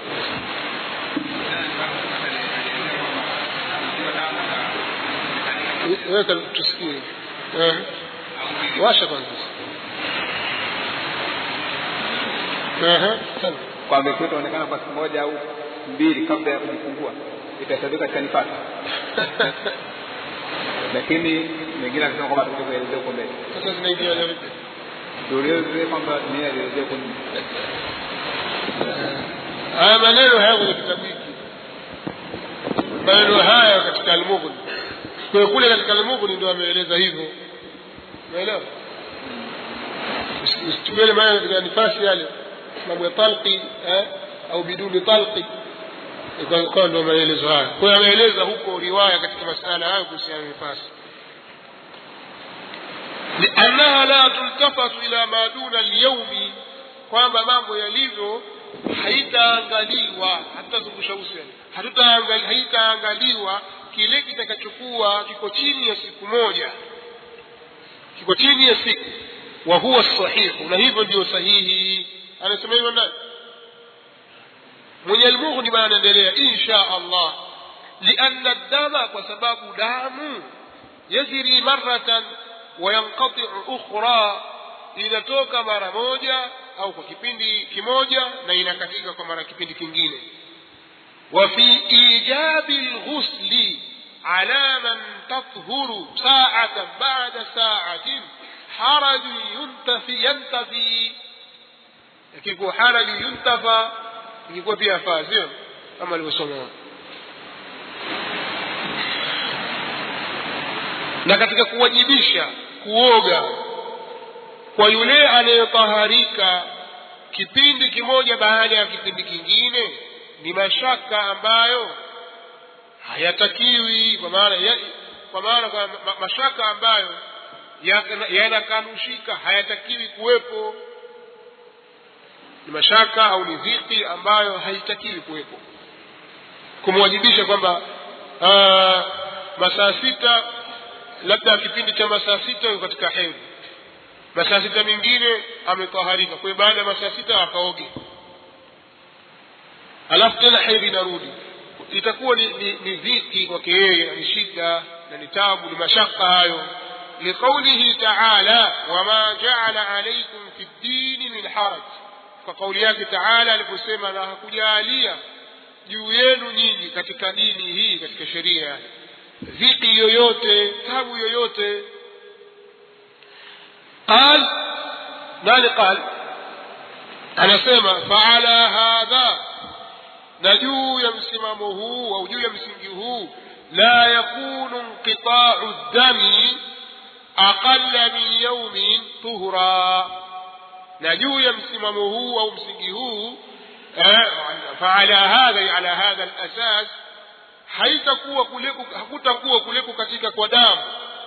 weka tusikie Eh. washa kwanza Aha, sana. kwamba ikiwa itaonekana kwa siku moja au mbili kabla ya kujifungua itahesabika katika nifasi lakini mengine akisema kwamba tutakuja kuelezea huko mbele sasa zinaingiana vipi tueleze kwamba nia alielezea huko nyuma haya maneno haya kwenye kitabu hiki maneno haya katika almughni kwa hiyo kule katika almughni ndio ameeleza hivyo umeelewa Usi- usitumie ile maneno katika nifasi yale mambo ya talqi eh, au biduni talqi Ikawa- ikawa ndio maelezo haya kwa hiyo ameeleza huko riwaya katika masala hayo kuhusiana na nifasi لأنها لا تلتفت إلى ما دون اليوم kwamba mambo yalivyo haitaangaliwa hatutazungusha uso yani hatutaangali- haitaangaliwa kile kitakachokuwa kiko chini ya siku moja kiko chini ya siku wa huwa sahihu na hivyo ndio sahihi anasema hivyo nani mwenye almughni bana anaendelea insha allah lianna dama kwa sababu damu yajri maratan wayanqatiu ukhra inatoka mara moja au kwa kipindi kimoja na inakatika kwa mara kipindi kingine وفي إيجاب الغسل على من تطهر ساعة بعد ساعة حرج ينتفي ينتفي يكيكو حرج ينتفى يكيكو فيها فازio kama alivyosoma na katika kuwajibisha kuoga kwa yule anayetaharika kipindi kimoja baada ya kipindi kingine ni mashaka ambayo hayatakiwi kwa maana ya, kwa maana kwa ma, mashaka ambayo ya- yanakanushika hayatakiwi kuwepo ni mashaka au ni dhiki ambayo haitakiwi kuwepo kumwajibisha kwamba ah, masaa sita labda kipindi cha masaa sita yuko katika hedhi masaa sita mengine ametaharika kwa hiyo baada ya masaa sita akaoge alafu tena hedhi inarudi itakuwa ni, ni, ni dhiki kwake yeye na ni shida na ni tabu ni mashaka hayo liqaulihi taala wama jaala alaikum fi ddini min haraj kwa kauli yake taala aliposema na hakujaalia juu yenu nyinyi katika dini hii katika sheria dhiki yoyote tabu yoyote qal nani qal anasema faala hadha na juu ya msimamo huu au juu ya msingi huu la yakunu inqitau dami aqalla min yaumin tuhra na juu ya msimamo huu au msingi huu eh, faala hadha ala hadha alasas haitakuwa kuleku hakutakuwa kuleku katika kwa damu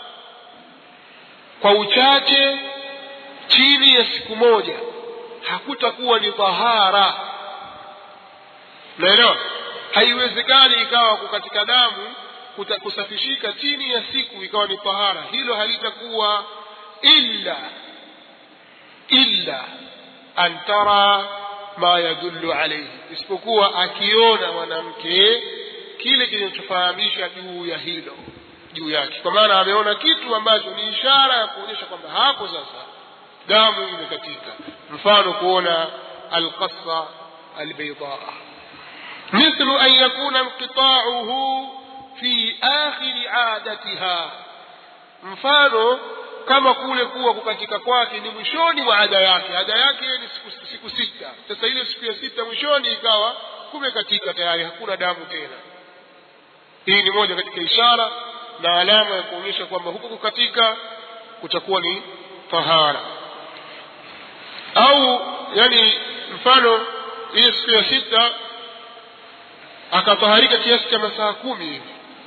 kwa uchache chini ya siku moja hakutakuwa ni tahara naelewa haiwezekani ikawa katika damu kuta- kusafishika chini ya siku ikawa ni tahara hilo halitakuwa illa illa an tara ma yadullu alayhi isipokuwa akiona mwanamke kile kinachofahamisha juu ya hilo juu yake kwa maana ameona kitu ambacho ni ishara ya kuonyesha kwamba hapo sasa damu imekatika mfano kuona alqassa albaidaa مثل أن يكون انقطاعه في آخر عادتها mfano kama kule kuwa kukatika kwake ni mwishoni mwa ada yake ada yake ni siku, siku sita sasa ile siku ya sita mwishoni ikawa kumekatika tayari hakuna damu tena hii ni moja katika ishara na alama ya kuonyesha kwamba huku kukatika kutakuwa ni tahara au yani mfano ile siku ya sita akataharika kiasi cha masaa kumi hivi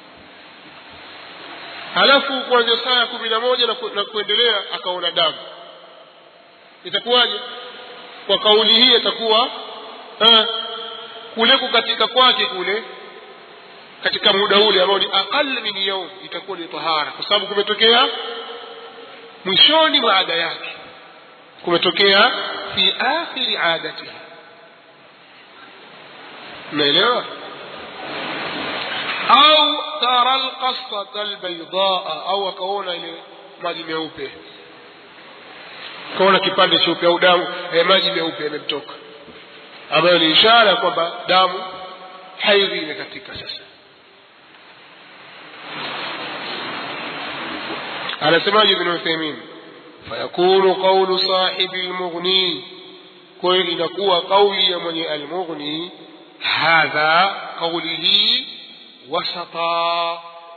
halafu kuanzia saa ya kumi na moja na, ku, na kuendelea akaona damu itakuwaje kwa kauli hii itakuwa eh, kule kukatika kwake kule katika muda ule ambao ni aqal min yaum itakuwa ni tahara kwa sababu kumetokea mwishoni mwa ada yake kumetokea fi akhiri adatihi unaelewa au tara alqasata albaidaa au akaona ile maji meupe akaona kipande cheupe au damu eh, maji meupe yamemtoka ambayo ni ishara kwamba damu haidhi imekatika sasa anasemaje ibn uthaymin fayakunu qawlu sahibi almughni kwa hiyo inakuwa kauli ya mwenye almughni hadha qawlihi wasata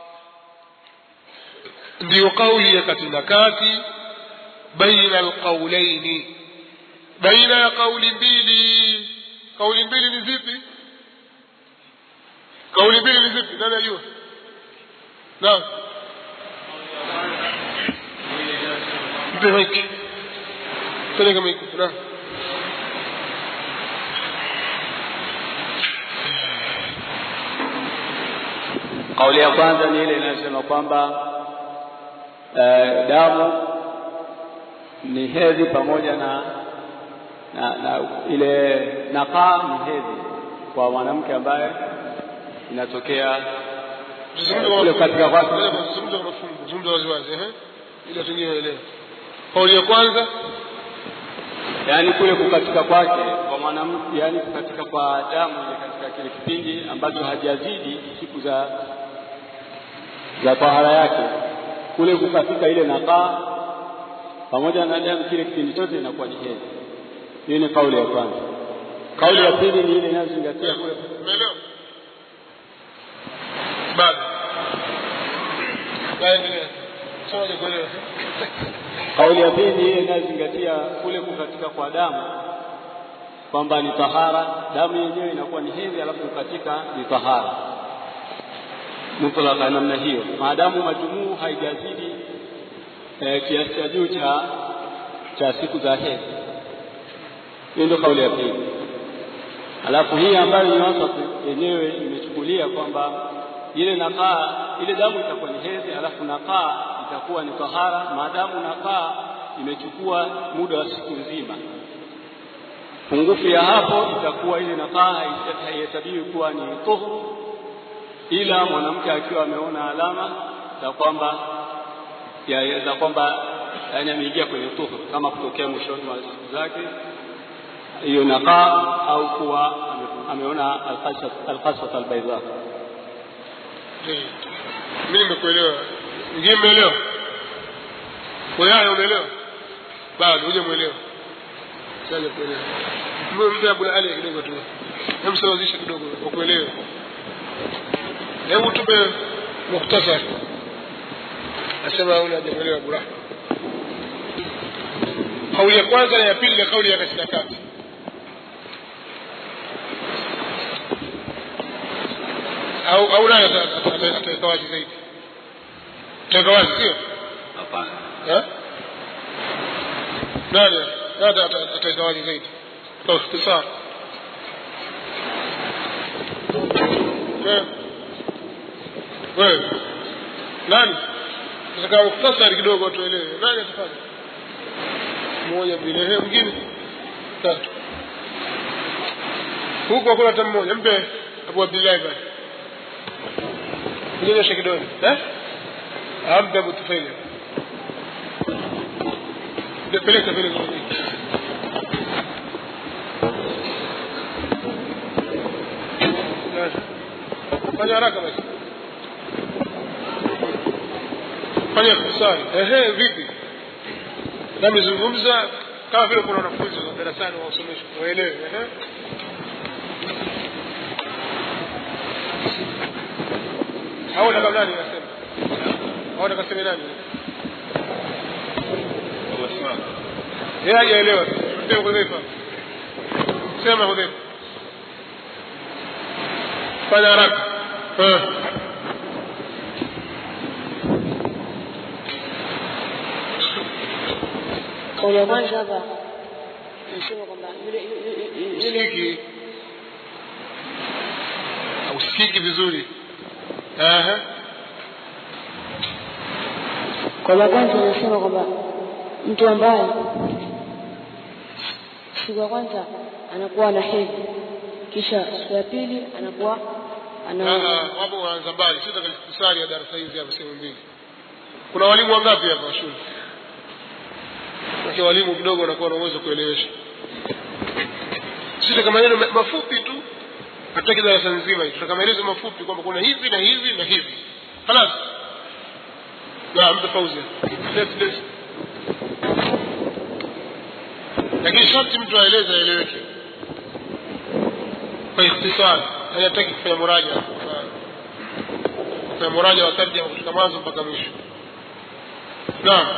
ndiyo kauli ya kati na kati baina alqawlaini baina ya kauli mbili kauli mbili ni zipi kauli mbili ni zipi nani ajua naam mpe maiki peleka maiki naam Kauli ya kwanza ni ile inayosema kwamba eh, damu ni hedhi pamoja na, na, na ile nakaa ni hedhi kwa mwanamke ambaye inatokea kule katika kwake zungumza kwa mafungu zungumza waziwazi ehe ili watu wengine waelewe kauli ya kwanza yaani kule kukatika kwake kwa mwanamke, yaani kukatika kwa damu ile katika kile kipindi ambacho hajazidi siku za za tahara yake, kule kukatika ile nakaa pamoja na damu kile kipindi chote inakuwa ni hedhi. Hiyo ni kauli ya kwanza. Kauli ya pili ni ile inayozingatia kule umeelewa bado naendelea soma kuelewa Kauli ya pili ni ile inayozingatia kule kukatika kwa damu kwamba ni tahara, damu yenyewe inakuwa ni hedhi, alafu kukatika ni tahara mutlaka namna hiyo, maadamu majumuu haijazidi eh, kiasi cha juu cha cha siku za hedhi. Hiyo ndio kauli ya pili. Alafu hii ambayo ni wasat yenyewe imechukulia kwamba ile nakaa ile damu itakuwa ni hedhi, alafu nakaa itakuwa ni tahara, maadamu nakaa imechukua muda wa siku nzima. Pungufu ya hapo itakuwa ile nakaa haihesabiwi kuwa ni tuhuru, ila mwanamke akiwa ameona alama za kwamba ya- za kwamba yani ameingia kwenye tuhuru, kama kutokea mwishoni mwa siku zake hiyo nakaa au kuwa ame- ameona alqasat albaidha. mimi nimekuelewa ingine umeelewa wewe umeelewa bado hujamuelewa sasa kuelewa mpe Abu Ali kidogo tu hemsawazisha kidogo ukuelewe hebu tupe mukhtasar nasema ule hajamuelewa Abu Rahma kauli ya kwanza na ya pili na kauli ya kati na kati au au nani ataweka wazi zaidi ataweka wazi sio Hapana. Eh? nani nani ataweka wazi zaidi kwa ikhtisar Eh. wewe nani nataka mukhtasari kidogo watu waelewe nani atafanya mmoja mbili ehe mwingine tatu huku hakuna hata mmoja mpe Abu Abdillahi basi kunyonyesha kidole eh ampe Abu Tufaili Ndio, peleka peleka fanya haraka basi fanya kusali ehe vipi nami zungumza kama vile kuna wanafunzi wa darasani wausomeshwa waelewe ehe au nataka nani nasema au nataka sema nani yeye hajaelewa mpe Hudhaifa sema Hudhaifa fanya haraka eh kauli ya kwanza hapa nasema kwamba yule yule- yule usikiki usikiki vizuri Aha. kauli ya kwanza nasema kwamba mtu ambaye siku ya kwanza anakuwa na hedhi kisha siku ya pili anakuwa ana Ah, wapo wanaanza mbali sio takalisari ya darasa hizi hapa sehemu mbili kuna walimu wangapi hapa shule kwa walimu kidogo wanakuwa na uwezo kuelewesha sisi kama maneno ma- mafupi tu hatutaki darasa nzima hii tutaka maelezo mafupi kwamba kuna hivi na hivi na hivi خلاص naam tofauti let's let's lakini sharti mtu aeleze aeleweke kwa ikhtisar hayataki kufanya muraja kufanya muraja wa tarjama kutoka mwanzo mpaka mwisho naam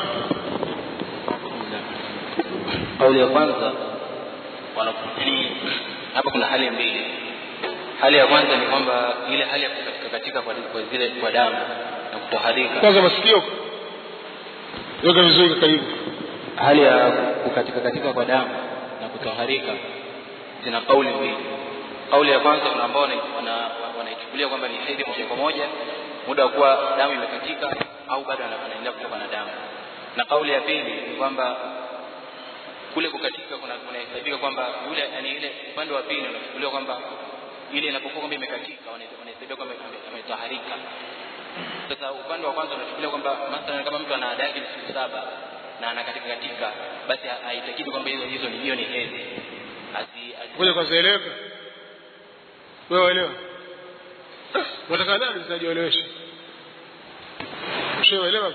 kauli ya kwanza wanakutii hapa kuna hali mbili hali ya kwanza ni kwamba ile hali ya kukatika katika kwa, kwa zile kwa damu na kutoharika kwanza masikio weka vizuri karibu hali ya kukatika katika kwa damu na kutoharika zina kauli mbili kauli ya kwanza kuna ambao wanaichukulia wana, wanaichukulia kwamba ni hedhi moja kwa moja muda wa kuwa damu imekatika au bado ana- anaendelea kutoka na damu na kauli ya pili ni kwamba kule kukatika kuna kunahesabika kwamba yule yani ile upande wa pili unachukuliwa kwamba ile inapokuwa kwamba imekatika wana- wanahesabia kwamba ame- ametaharika sasa upande wa kwanza unachukulia kwamba mathalan kama mtu ana ada yake ni siku saba na anakatika katika basi ha- haitakidi kwamba hizo hizo ni hiyo ni hedhi Asi- asi- ngoja kwanza eleweka wewe waelewa unataka nani sinajielewesha ushaelewa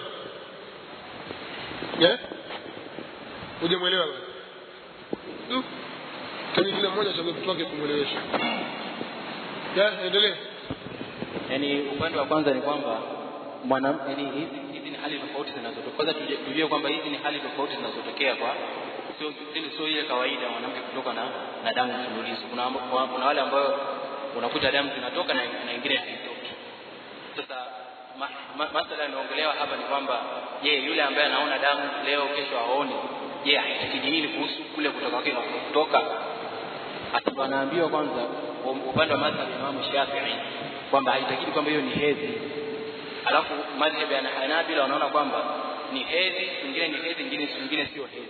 eh hujamwelewa bado Du. kani kila mmoja achague mtu wake kumwelewesha ya endelee yani upande wa kwanza ni kwamba mwana yani hizi hizi ni hali tofauti zinazotokea kwanza tuje- tujue kwamba hizi ni hali tofauti zinazotokea kwa sio zile sio ile kawaida mwanamke kutoka na na damu mfululizo kuna amba- kuna- kuna wale ambao unakuta damu zinatoka na na ingine haitoki sasa ma, ma, masala yanaongelewa hapa ni kwamba je yule ambaye anaona damu leo kesho aone je haitakidi nini kuhusu kule kutoka kwake na kutoka Ati- anaambiwa kwanza u- upande wa madhhabi ya Imam Shafi'i kwamba haitakidi kwamba hiyo ni hedhi alafu madhhabi ya Hanabila wanaona kwamba ni hedhi nyingine ni hedhi nyingine nyingine sio hedhi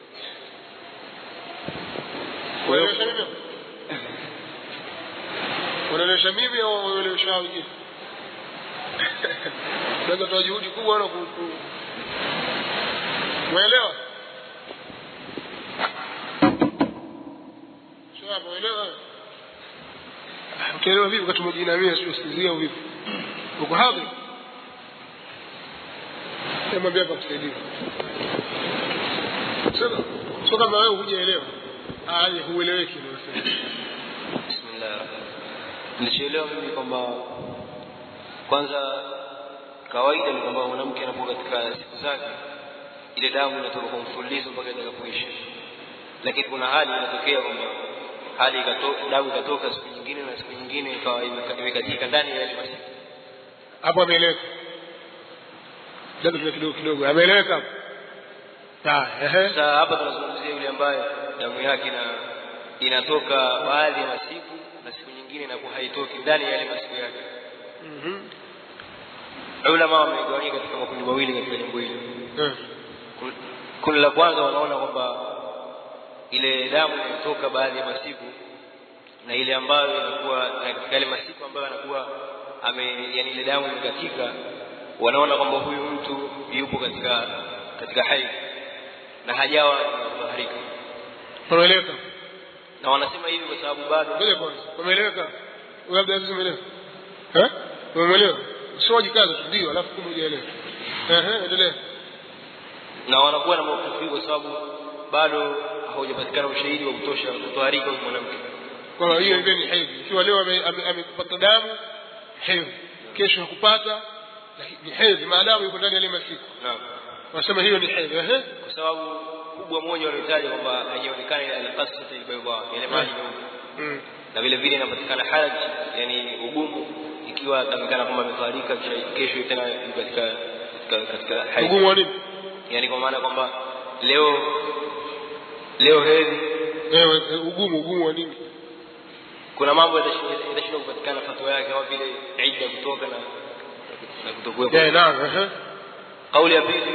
unaelewesha mimi unaelewesha mimi au unaelewesha wengine naweza toa juhudi kubwa na ku ku- umeelewa sawa umeelewa utaelewa vipi wakati umejinamia sio sikizia vipi uko hapo mwambie hapa kusaidia sasa sio kama wewe hujaelewa ah yani hueleweki ndio nasema Bismillah. Nilichoelewa mimi kwamba kwanza kawaida ni kwamba mwanamke anapokuwa katika siku zake ile damu inatoka kwa mfululizo mpaka itakapoisha, lakini kuna hali inatokea kwamba hali ikatoka, damu ikatoka siku nyingine na siku nyingine ikawa imeka- imekatika ndani ya yale masiku. hapo ameeleweka labda tuna kidogo kidogo ameeleweka hapo ah ehe Sasa hapa tunazungumzia yule ambaye damu yake ina inatoka baadhi ya masiku na siku nyingine inakuwa haitoki ndani ya yale masiku yake. mhm Ulama wamegawanyika katika makundi mawili katika jambo hili. Eh. Kun- kundi la kwanza wanaona kwamba ile damu inayotoka baadhi ya masiku na ile ambayo inakuwa na katika yale masiku ambayo anakuwa ame yani ile damu imekatika wanaona kwamba huyu mtu yupo katika katika hai na hajawa kutaharika umeeleweka na wanasema hivi kwa sababu bado ngoja kwanza umeeleweka Wewe labda hivi umeelewa eh umeelewa sio wajikaza tu ndio alafu kumbe hujaelewa ehe endelea na wanakuwa na maukifu kwa sababu bado haujapatikana ushahidi wa kutosha kutoharika huyu mwanamke kwamba hiyo ndio ni hedhi ikiwa leo ame- ame- amepata damu hedhi kesho hakupata lakini ni hedhi maadamu yuko ndani ya ile masiku naam wanasema hiyo ni hedhi ehe kwa sababu kubwa moja waliotaja kwamba haijaonekana ile alqasata albayda yale maji meupe mm. na vile vile inapatikana haraj yani ugumu ikiwa atamkana kwamba ametoharika kisha kesho tena yuko katika katika katika haid ugumu wa nini yani kwa maana kwamba leo leo hedhi ewe eh, ugumu ugumu wa nini kuna mambo yatashinda yatashindwa kupatikana fatwa yake kama vile idda kutoka na na kutokuwepo eh naam ehe kauli ya pili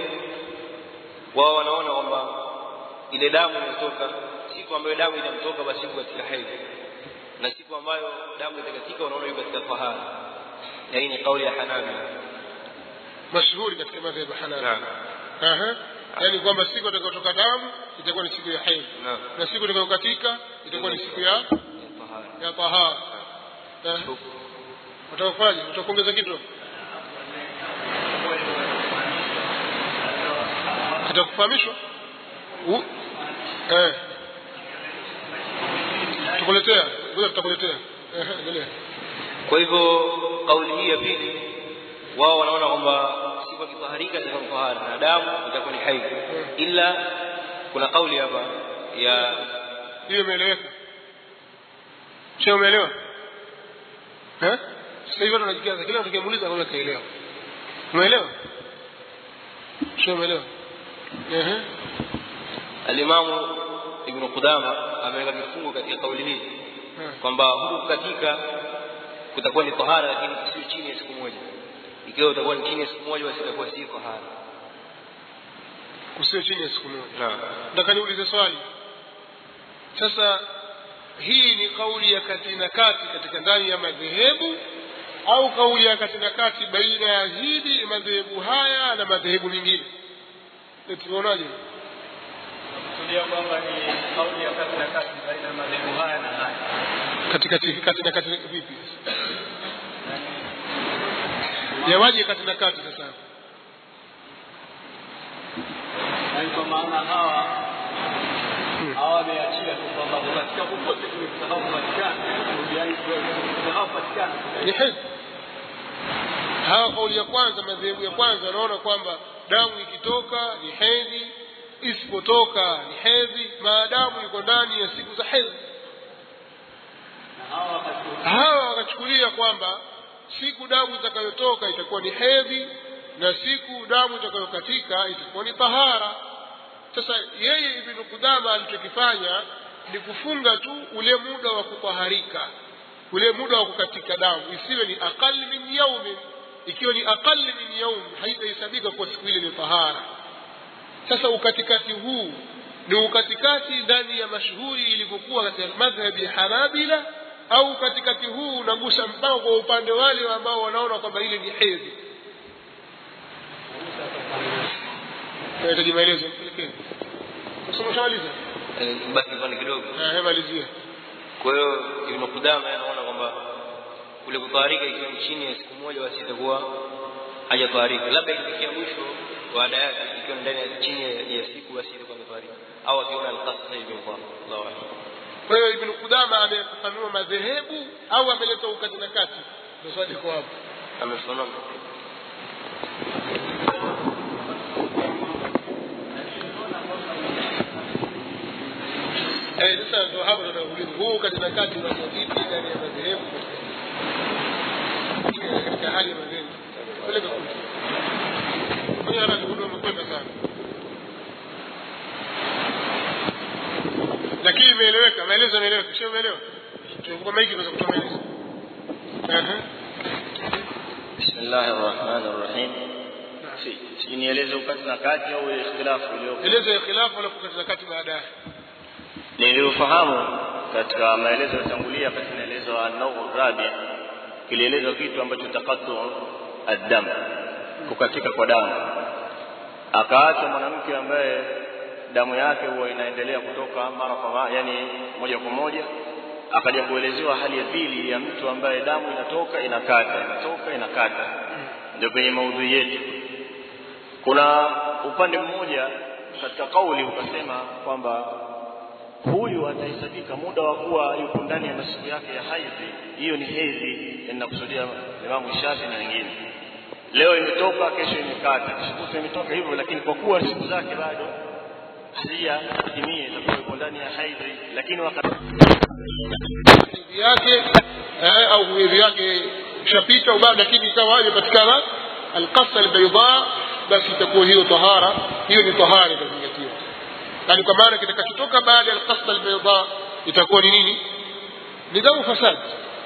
wao wanaona kwamba ile damu inatoka siku ambayo damu itamtoka basi yuko katika hedhi na siku ambayo damu itakatika wanaona yuko katika tahara na hii ni kauli ya Hanabi mashuhuri katika madhhabu ya Hanafi Aha. yaani kwamba siku itakayotoka damu itakuwa ni siku ya hedhi Naam. na siku itakayokatika itakuwa ni siku ya tahara ya tahara Eh? Utakufanya, utakuongeza kitu? Atakufahamishwa? U- Eh. Tukuletea, ngoja tutakuletea. Eh, endelea. kwa hivyo kauli hii ya pili wao wanaona kwamba siku akitaharika itakuwa ni tahara na damu itakuwa ni haidh ila kuna kauli hapa ya Hiyo imeeleweka? Sio umeelewa? Eh? Sasa hivi watu wanajikiaza kila mtu kimuuliza kama kaelewa. Umeelewa? Sio umeelewa? Ehe. alimamu ibnu qudama ameweka kifungo katika kauli hii kwamba huku kukatika kutakuwa ni tahara lakini sio chini ya siku moja ikiwa utakuwa ni chini ya siku moja basi itakuwa si tahara Kusio chini ya siku moja. naam Nataka niulize swali. Sasa hii ni kauli ya kati na kati katika ndani ya madhehebu au kauli ya kati na kati baina ya hili madhehebu haya na madhehebu mengine? Eh, Tunaonaje? kusudia kwamba ni kauli ya kati na kati baina ya madhehebu haya na haya Katikati kati na kati vipi? Yawaje kati na kati sasa? yaani kwa maana hawa hawa wameachia tu kwamba katika popote kusahau patikana yaani kusahau patikana Ni hedhi. Hawa kauli ya kwanza, madhehebu ya kwanza wanaona kwamba damu ikitoka ni hedhi, isipotoka ni hedhi, maadamu iko ndani ya siku za hedhi. na hawa wakati hawa wakachukulia kwamba siku damu itakayotoka itakuwa ni hedhi na siku damu itakayokatika itakuwa ni tahara sasa yeye ibnu kudama alichokifanya ni kufunga tu ule muda wa kutaharika ule muda wa kukatika damu isiwe ni aqal min yaumin ikiwa ni aqal min yaum haitahesabika kwa siku ile ni tahara sasa ukatikati huu ni ukatikati ndani ya mashuhuri ilivyokuwa katika madhhabi ya hanabila au katikati huu unagusa mpaka kwa upande wale ambao wanaona kwamba ile ni hedhi nahitaji maelezo mpelekee kusoma shamaliza Eh, basi kipande kidogo Eh, malizia kwa hiyo ibnu qudama anaona kwamba kule kutaharika ikiwa ni chini ya siku moja basi itakuwa hajataharika labda ikifikia mwisho baada yake ikiwa ni ndani ya chini ya, ya siku basi itakuwa imetaharika au akiona alqasd hivyo kwa Allahu a'lam kwa hiyo ibnu kudama amefafanua madhehebu au ameleta ukati na kati ndio swali liko hapo amefafanua Eh, sasa ndio hapo tunauliza huu kati na kati wa vipi ndani ya madhehebu katika- katika hali ya madhehebu peleka kule kwenye haraka ndio umekwenda sana lakini imeeleweka maelezo yameeleweka sio umeelewa tunakupa maiki tunaweza kutoa maelezo Aha. بسم الله الرحمن الرحيم si nieleze ukati na kati au ikhtilafu iliyopo elezo ya khilafu alafu kati na kati baadaye niliyofahamu katika maelezo yatangulia katika maelezo an-nawu rabi kilielezwa kitu ambacho taqattu ad-dam kukatika kwa damu akaacha mwanamke ambaye damu yake huwa inaendelea kutoka mara kwa mara yani moja kwa moja akaja kuelezewa hali ya pili ya mtu ambaye damu inatoka inakata inatoka inakata ndio kwenye maudhui yetu kuna upande mmoja katika kauli ukasema kwamba huyu atahesabika muda wa kuwa yuko ndani ya masiku yake ya haidhi hiyo ni hedhi inakusudia Imamu Shafi na wengine leo imetoka kesho imekata kesho kutwa imetoka hivyo lakini kwa kuwa siku zake bado hazijatimia itakuwa yuko ndani ya haidhi lakini wakati hedhi yake eh, au hedhi yake ishapita au bado lakini ikawa imepatikana alqasa albayda basi itakuwa hiyo tahara hiyo ni tahara itazingatiwa yani kwa maana kitakachotoka baada ya alqasa albayda itakuwa ni nini ni damu fasad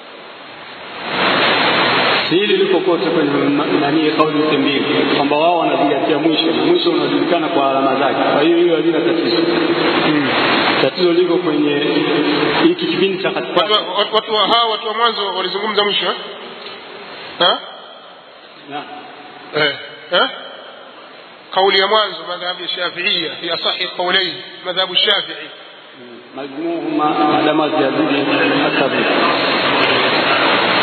hili liko kote kwenye ma- nani kauli zote mbili kwamba wao wanazingatia mwisho na mwisho unajulikana kwa alama zake kwa hiyo hiyo halina tatizo tatizo liko kwenye hiki kipindi cha watu, katikati wa- watu, watu wa hawa watu wa mwanzo walizungumza mwisho eh? Ha? Na- eh eh kauli ya mwanzo madhhabu ya shafiia fi asahi qawlain madhhabu shafii majmuhuma maadama ziyazidi hata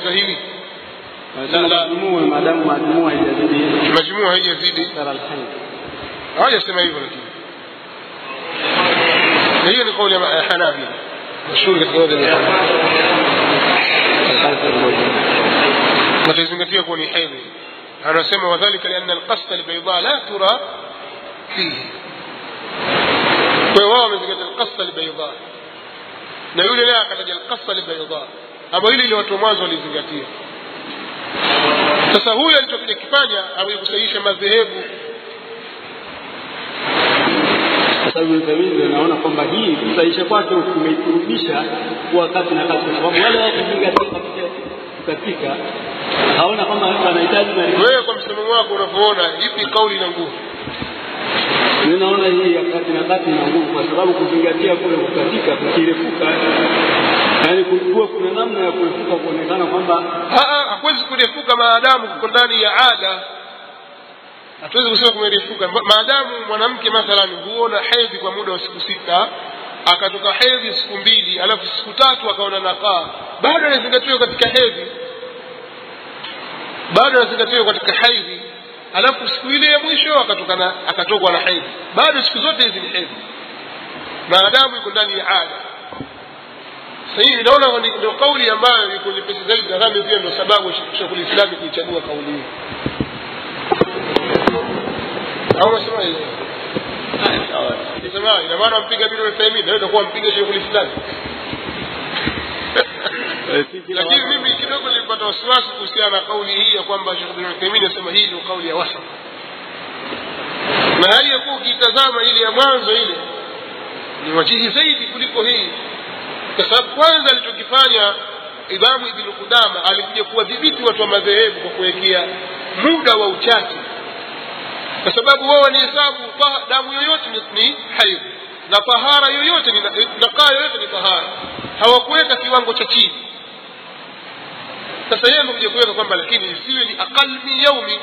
wamepinga hili Wanasema majumuu maadamu majumuu haijazidi majumua haijazidi sara alhaid. hawajasema hivyo lakini na hiyo ni kauli ya ma- ya hanabila mashuhuri katika madhhabu ya Hanabila. na tuizingatia kuwa ni hedhi anasema wadhalika lianna alqasda albayda la tura fihi kwa hiyo wao wamezingatia alqasda albayda na yule naye akataja alqasda albayda ambayo hili ile watu wa mwanzo walizingatia sasa huyu alichokuja kifanya amekuja kusahihisha madhehebu Kwa sababu Ibn ndio naona kwamba hii kusahisha kwake kumeikurudisha kuwa kati na kati, kwa sababu wale wakuzingatia katika katika haona kama wanahitaji maarifa. wewe kwa msimamo wako unavyoona ipi kauli na nguvu Mimi naona hii ya kati na kati ina nguvu, kwa sababu kuzingatia kule kukatika kukirefuka, yaani kulikuwa kuna namna ya kuepuka kuonekana kwamba Ah, ah, hakuwezi kurefuka maadamu kuko ndani ya ada hatuwezi kusema kumerefuka Ma- maadamu mwanamke mathalan huona hedhi kwa muda wa siku sita akatoka hedhi siku mbili alafu siku tatu akaona nakaa bado anazingatiwa katika hedhi bado anazingatiwa katika hedhi alafu siku ile ya mwisho akatoka na akatokwa na hedhi bado siku zote hizi ni hedhi maadamu iko ndani ya ada sasa hivi naona ni- ndio kauli ambayo iko nyepesi zaidi nadhani pia ndio sababu Sheikhul Islam kuichagua kauli hii au unasema hivi Nisema ina maana mpiga Ibn Uthaymeen ndio itakuwa mpiga Sheikhul Islam lakini mimi kidogo nilipata wasiwasi kuhusiana na kauli hii ya kwamba Sheikh Ibn Uthaymeen anasema hii ndio kauli ya wasa na hali ya kuwa ukitazama ile ya mwanzo ile ni wajihi zaidi kuliko hii kwa sababu kwanza alichokifanya Imamu Ibn Qudama alikuja kuwadhibiti watu wa madhehebu kwa kuwekea muda wa uchache, kwa sababu wao wanahesabu ta- damu yoyote ni, ni haidh na tahara yoyote ni nakaa yoyote ni tahara, hawakuweka kiwango cha chini. Sasa yeye amekuja kuweka kwamba lakini isiwe ni aqal min yaumi,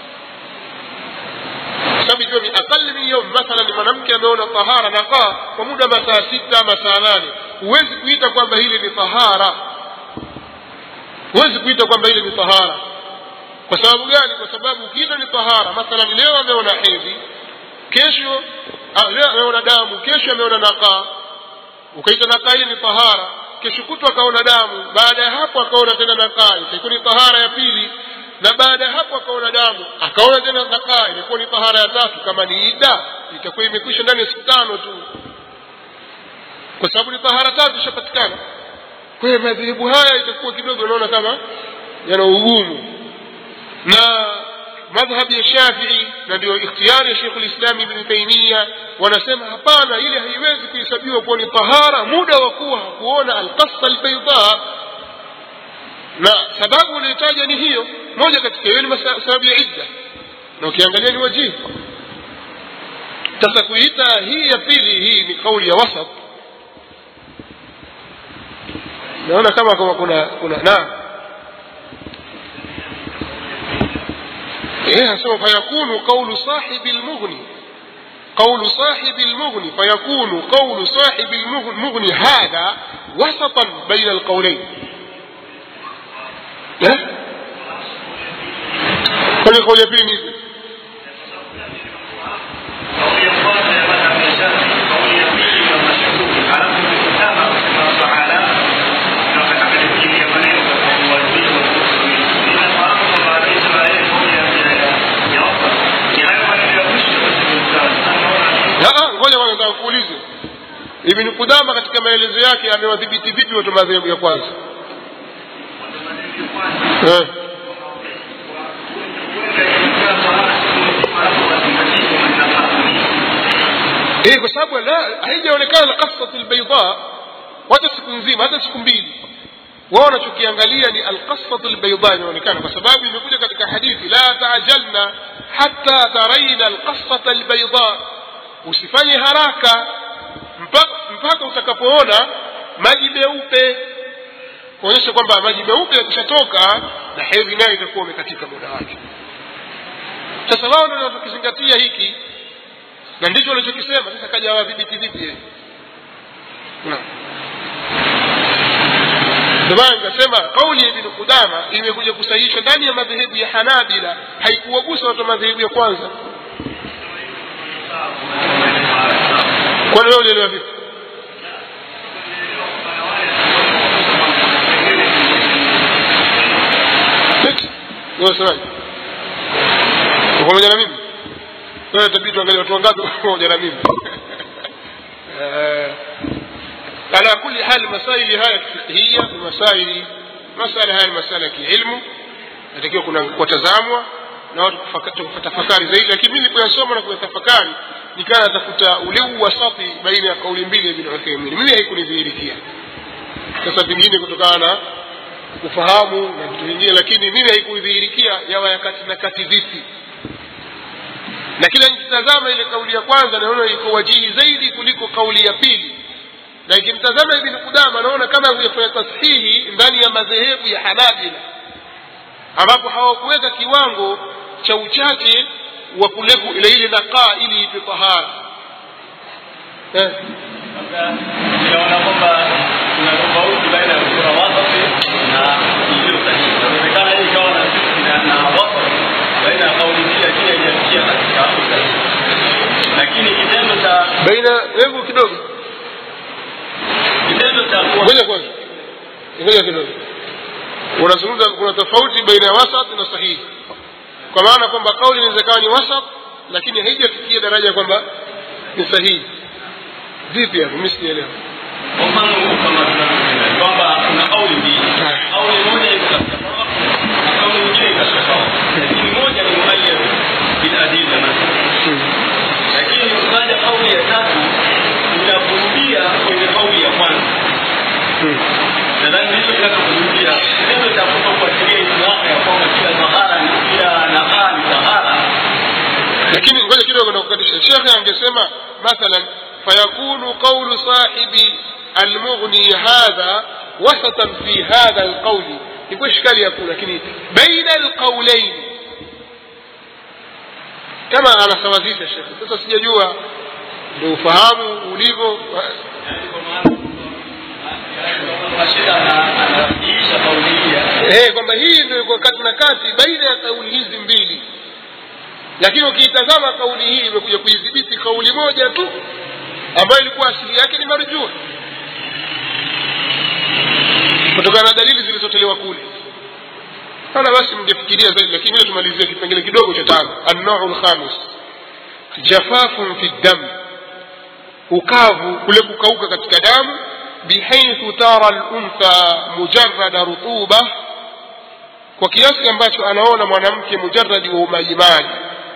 kwa sababu ikiwa ni aqal min yaumi, mathalan mwanamke ameona tahara nakaa kwa muda wa masaa sita masaa nane, huwezi kuita kwamba hili ni tahara huwezi kuita kwamba ile ni tahara kwa sababu gani kwa sababu ukiita ni tahara mathalan leo ameona hedhi kesho ah, leo ameona damu kesho ameona nakaa ukaita nakaa ile ni tahara kesho kutwa akaona damu baada ya hapo akaona tena nakaa itakuwa ni tahara ya pili na baada ya hapo akaona damu akaona tena nakaa ilikuwa ni tahara ya tatu kama ni ida itakuwa imekwisha ndani ya siku tano tu kwa sababu ni tahara tatu ishapatikana kwa hiyo madhehebu haya itakuwa kidogo naona kama yana ugumu na madhhabi ya Shafii na ndio ikhtiyari ya Sheikhul Islam Ibn Taymiyyah wanasema hapana, ile haiwezi kuhesabiwa kuwa ni tahara muda wa kuwa hakuona alqassa albayda, na sababu unayotaja ni hiyo moja katika hiyo ni masa- sababu ya idda, na ukiangalia ni wajibu. Sasa kuita hii ya pili, hii ni kauli ya wasat naona kama kama kuna kuna naam eh anasema fayakunu qawlu sahibi almughni قول صاحب المغني فيكون قول صاحب المغني هذا وسطا بين القولين ها كل قول يبين Ah, ngoja kwanza nataka kuulize Ibn Qudama katika maelezo yake amewadhibiti vipi watu madhehebu ya kwanza eh. Eh, kwa sababu la haijaonekana qassatul bayda hata siku nzima hata siku mbili wao wanachokiangalia ni alqassatu albayda inaonekana kwa sababu imekuja katika hadithi la taajalna hatta taraina alqassata albayda usifanye haraka mpaka, mpaka utakapoona maji meupe kuonyesha kwamba maji meupe yakishatoka na hedhi nayo itakuwa umekatika muda wake sasa wao ndio wanakizingatia hiki na ndicho walichokisema sasa kaja wadhibiti vipi yeye naam ndio maana nikasema kauli ya ibn Qudama imekuja kusahihishwa ndani ya madhehebu ya Hanabila haikuwagusa watu wa madhehebu ya kwanza kwani wewe ulielewa vipi Next. Wewe unasemaje? Uko pamoja na mimi? Wewe itabidi tuangalie watu wangapi wako pamoja na mimi. Eh, ala kulli hal masaili haya fiqhiyya ni masaili masala haya ni masala ya kiilmu natakiwa kuna kutazamwa na watu kufaka- kutafakari zaidi lakini mimi nilipoyasoma na kuyatafakari nikawa natafuta ule wasati baina ya kauli mbili ya Ibn Uthaymeen mimi haikunidhihirikia sasa pengine kutokana na kufahamu na vitu vingine lakini mimi haikudhihirikia yawa ya kati na kati vipi na kila nikitazama ile kauli ya kwanza naona iko wajihi zaidi kuliko kauli ya pili na ikimtazama ibn Qudama naona kama kuyafanya tashihi ndani ya madhehebu ya Hanabila ambapo hawakuweka kiwango cha uchache wa kuleku ile ile nakaa ili ipe tahara eh. Tunaona kwamba kuna tofauti baina ya sura wasati na iliyo sahihi. Inawezekana hii ikawa na na na wasati baina ya kauli mbili lakini haijafikia katika usahihi. Lakini kitendo cha baina hebu kidogo kitendo cha kuwa ngoja kwanza ngoja kidogo unazungumza kuna tofauti baina ya wasat na sahihi kwa maana kwamba kauli inaweza kawa ni wasat lakini haijafikia daraja kwamba ni sahihi vipi hapo mimi sijaelewa kwa mfano kama tunavyosema kwamba kuna kauli mbili. Kauli moja iko katika sawa na kauli nyingine iko katika sawa. Lakini moja ni muayyad bil adilla mathalan. Lakini ukaja kauli ya tatu inakurudia kwenye kauli ya kwanza. Nadhani ndicho kinachokurudia kitendo cha kutofuatilia islamu ya kwamba kila tahara ni kila nakaa ni tahara lakini ngoja kidogo nakukatisha shekhe angesema mathalan fayakunu qawlu sahibi almughni hadha wasatan fi hadha alqawli iko ishkali yakuna lakini baina alqawlain kama anasawazisha shekhe sasa sijajua ndio ufahamu ulivyo Rashid anaisha kauli hii ya eh kwamba hii ndio iko kati na kati baina ya kauli hizi mbili lakini ukiitazama kauli hii imekuja kuidhibiti kauli moja tu ambayo ilikuwa asili yake ni marjuu kutokana na dalili zilizotolewa kule sana basi mngefikiria zaidi lakini vile tumalizie kipengele kidogo cha tano annau lkhamis jafafun fi dam ukavu kule kukauka katika damu bihaithu tara luntha mujarada rutuba kwa kiasi ambacho anaona mwanamke mujaradi wa umajimaji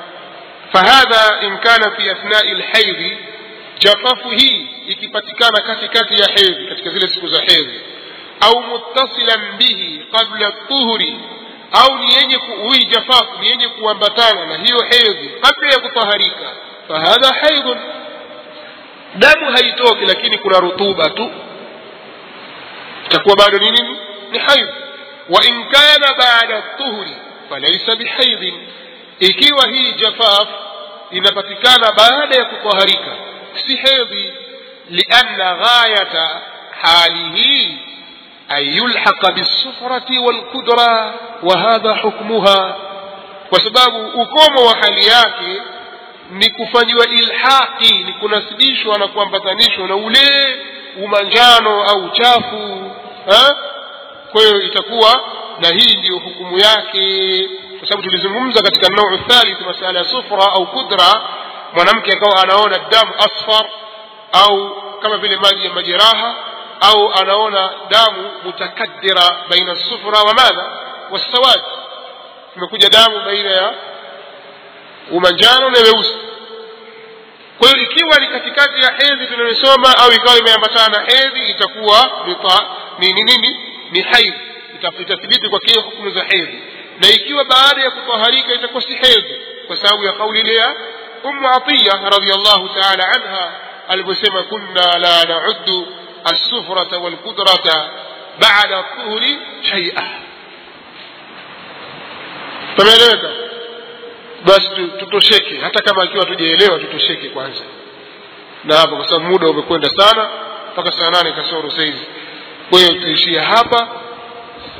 fahadha in kana fi athnai lhaidhi jafafu hii ikipatikana katikati ya hedhi katika zile siku za hedhi au muttasilan bihi qabla tuhuri au ni yenye hii jafafu ni yenye kuambatana na hiyo hedhi kabla ya kutaharika fahadha haidhun damu haitoki lakini kuna rutuba tu itakuwa bado ni nini ni haidh wa in kana baada tuhuri falaisa bihaidhin ikiwa hii jafaf inapatikana baada ya kutaharika si hedhi lianna ghayata halihi an yulhaqa bisufrati walqudra wa hadha hukmuha kwa sababu ukomo wa hali yake ni kufanyiwa ilhaqi ni kunasibishwa na kuambatanishwa na ule umanjano au uchafu ha? kwa hiyo itakuwa na hii ndiyo hukumu yake kwa sababu tulizungumza katika nau thalith masala ya sufra au kudra mwanamke akawa anaona damu asfar au kama vile maji ya majeraha au anaona damu mutakaddira baina sufra wa madha wasawad imekuja damu baina ya umanjano na weusi kwa hiyo ikiwa ni katikati ya hedhi tunayosoma au ikawa imeambatana na hedhi itakuwa ni ni nini ni haidh itathibiti kwa kile hukumu za hedhi na ikiwa baada ya kutaharika itakuwa si hedhi kwa sababu ya kauli ile ya ummu atiya radhiallahu taala anha alivyosema kunna la nauddu السفرة والقدرة بعد الطهر شيئا tumeeleweka basi tutosheke hata kama akiwa tujaelewa tutosheke kwanza na hapo kwa sababu muda umekwenda sana mpaka saa nane kasoro saizi kwa hiyo tuishie hapa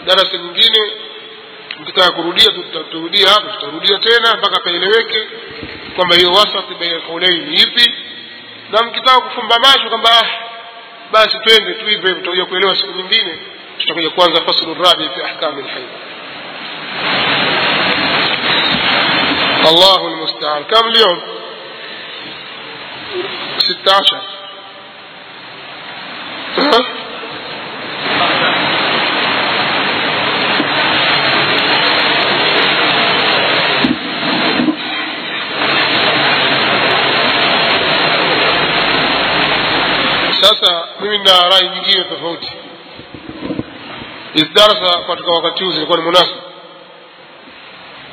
darasa nyingine mkitaka kurudia tutarudia hapo tutarudia tena mpaka paeleweke kwamba hiyo wasati baina kaulaini ni ipi na mkitaka kufumba macho kwamba ah, basi twende tu hivyo hivyo tutakuja kuelewa siku nyingine tutakuja kuanza faslu rabi fi ahkami lhaid الله المستعان كم اليوم ستة عشر sasa mimi na rai nyingine tofauti hizi darasa katika wakati huu zilikuwa ni munasaba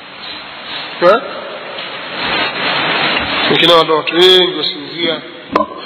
lakini watu wengi wasinzia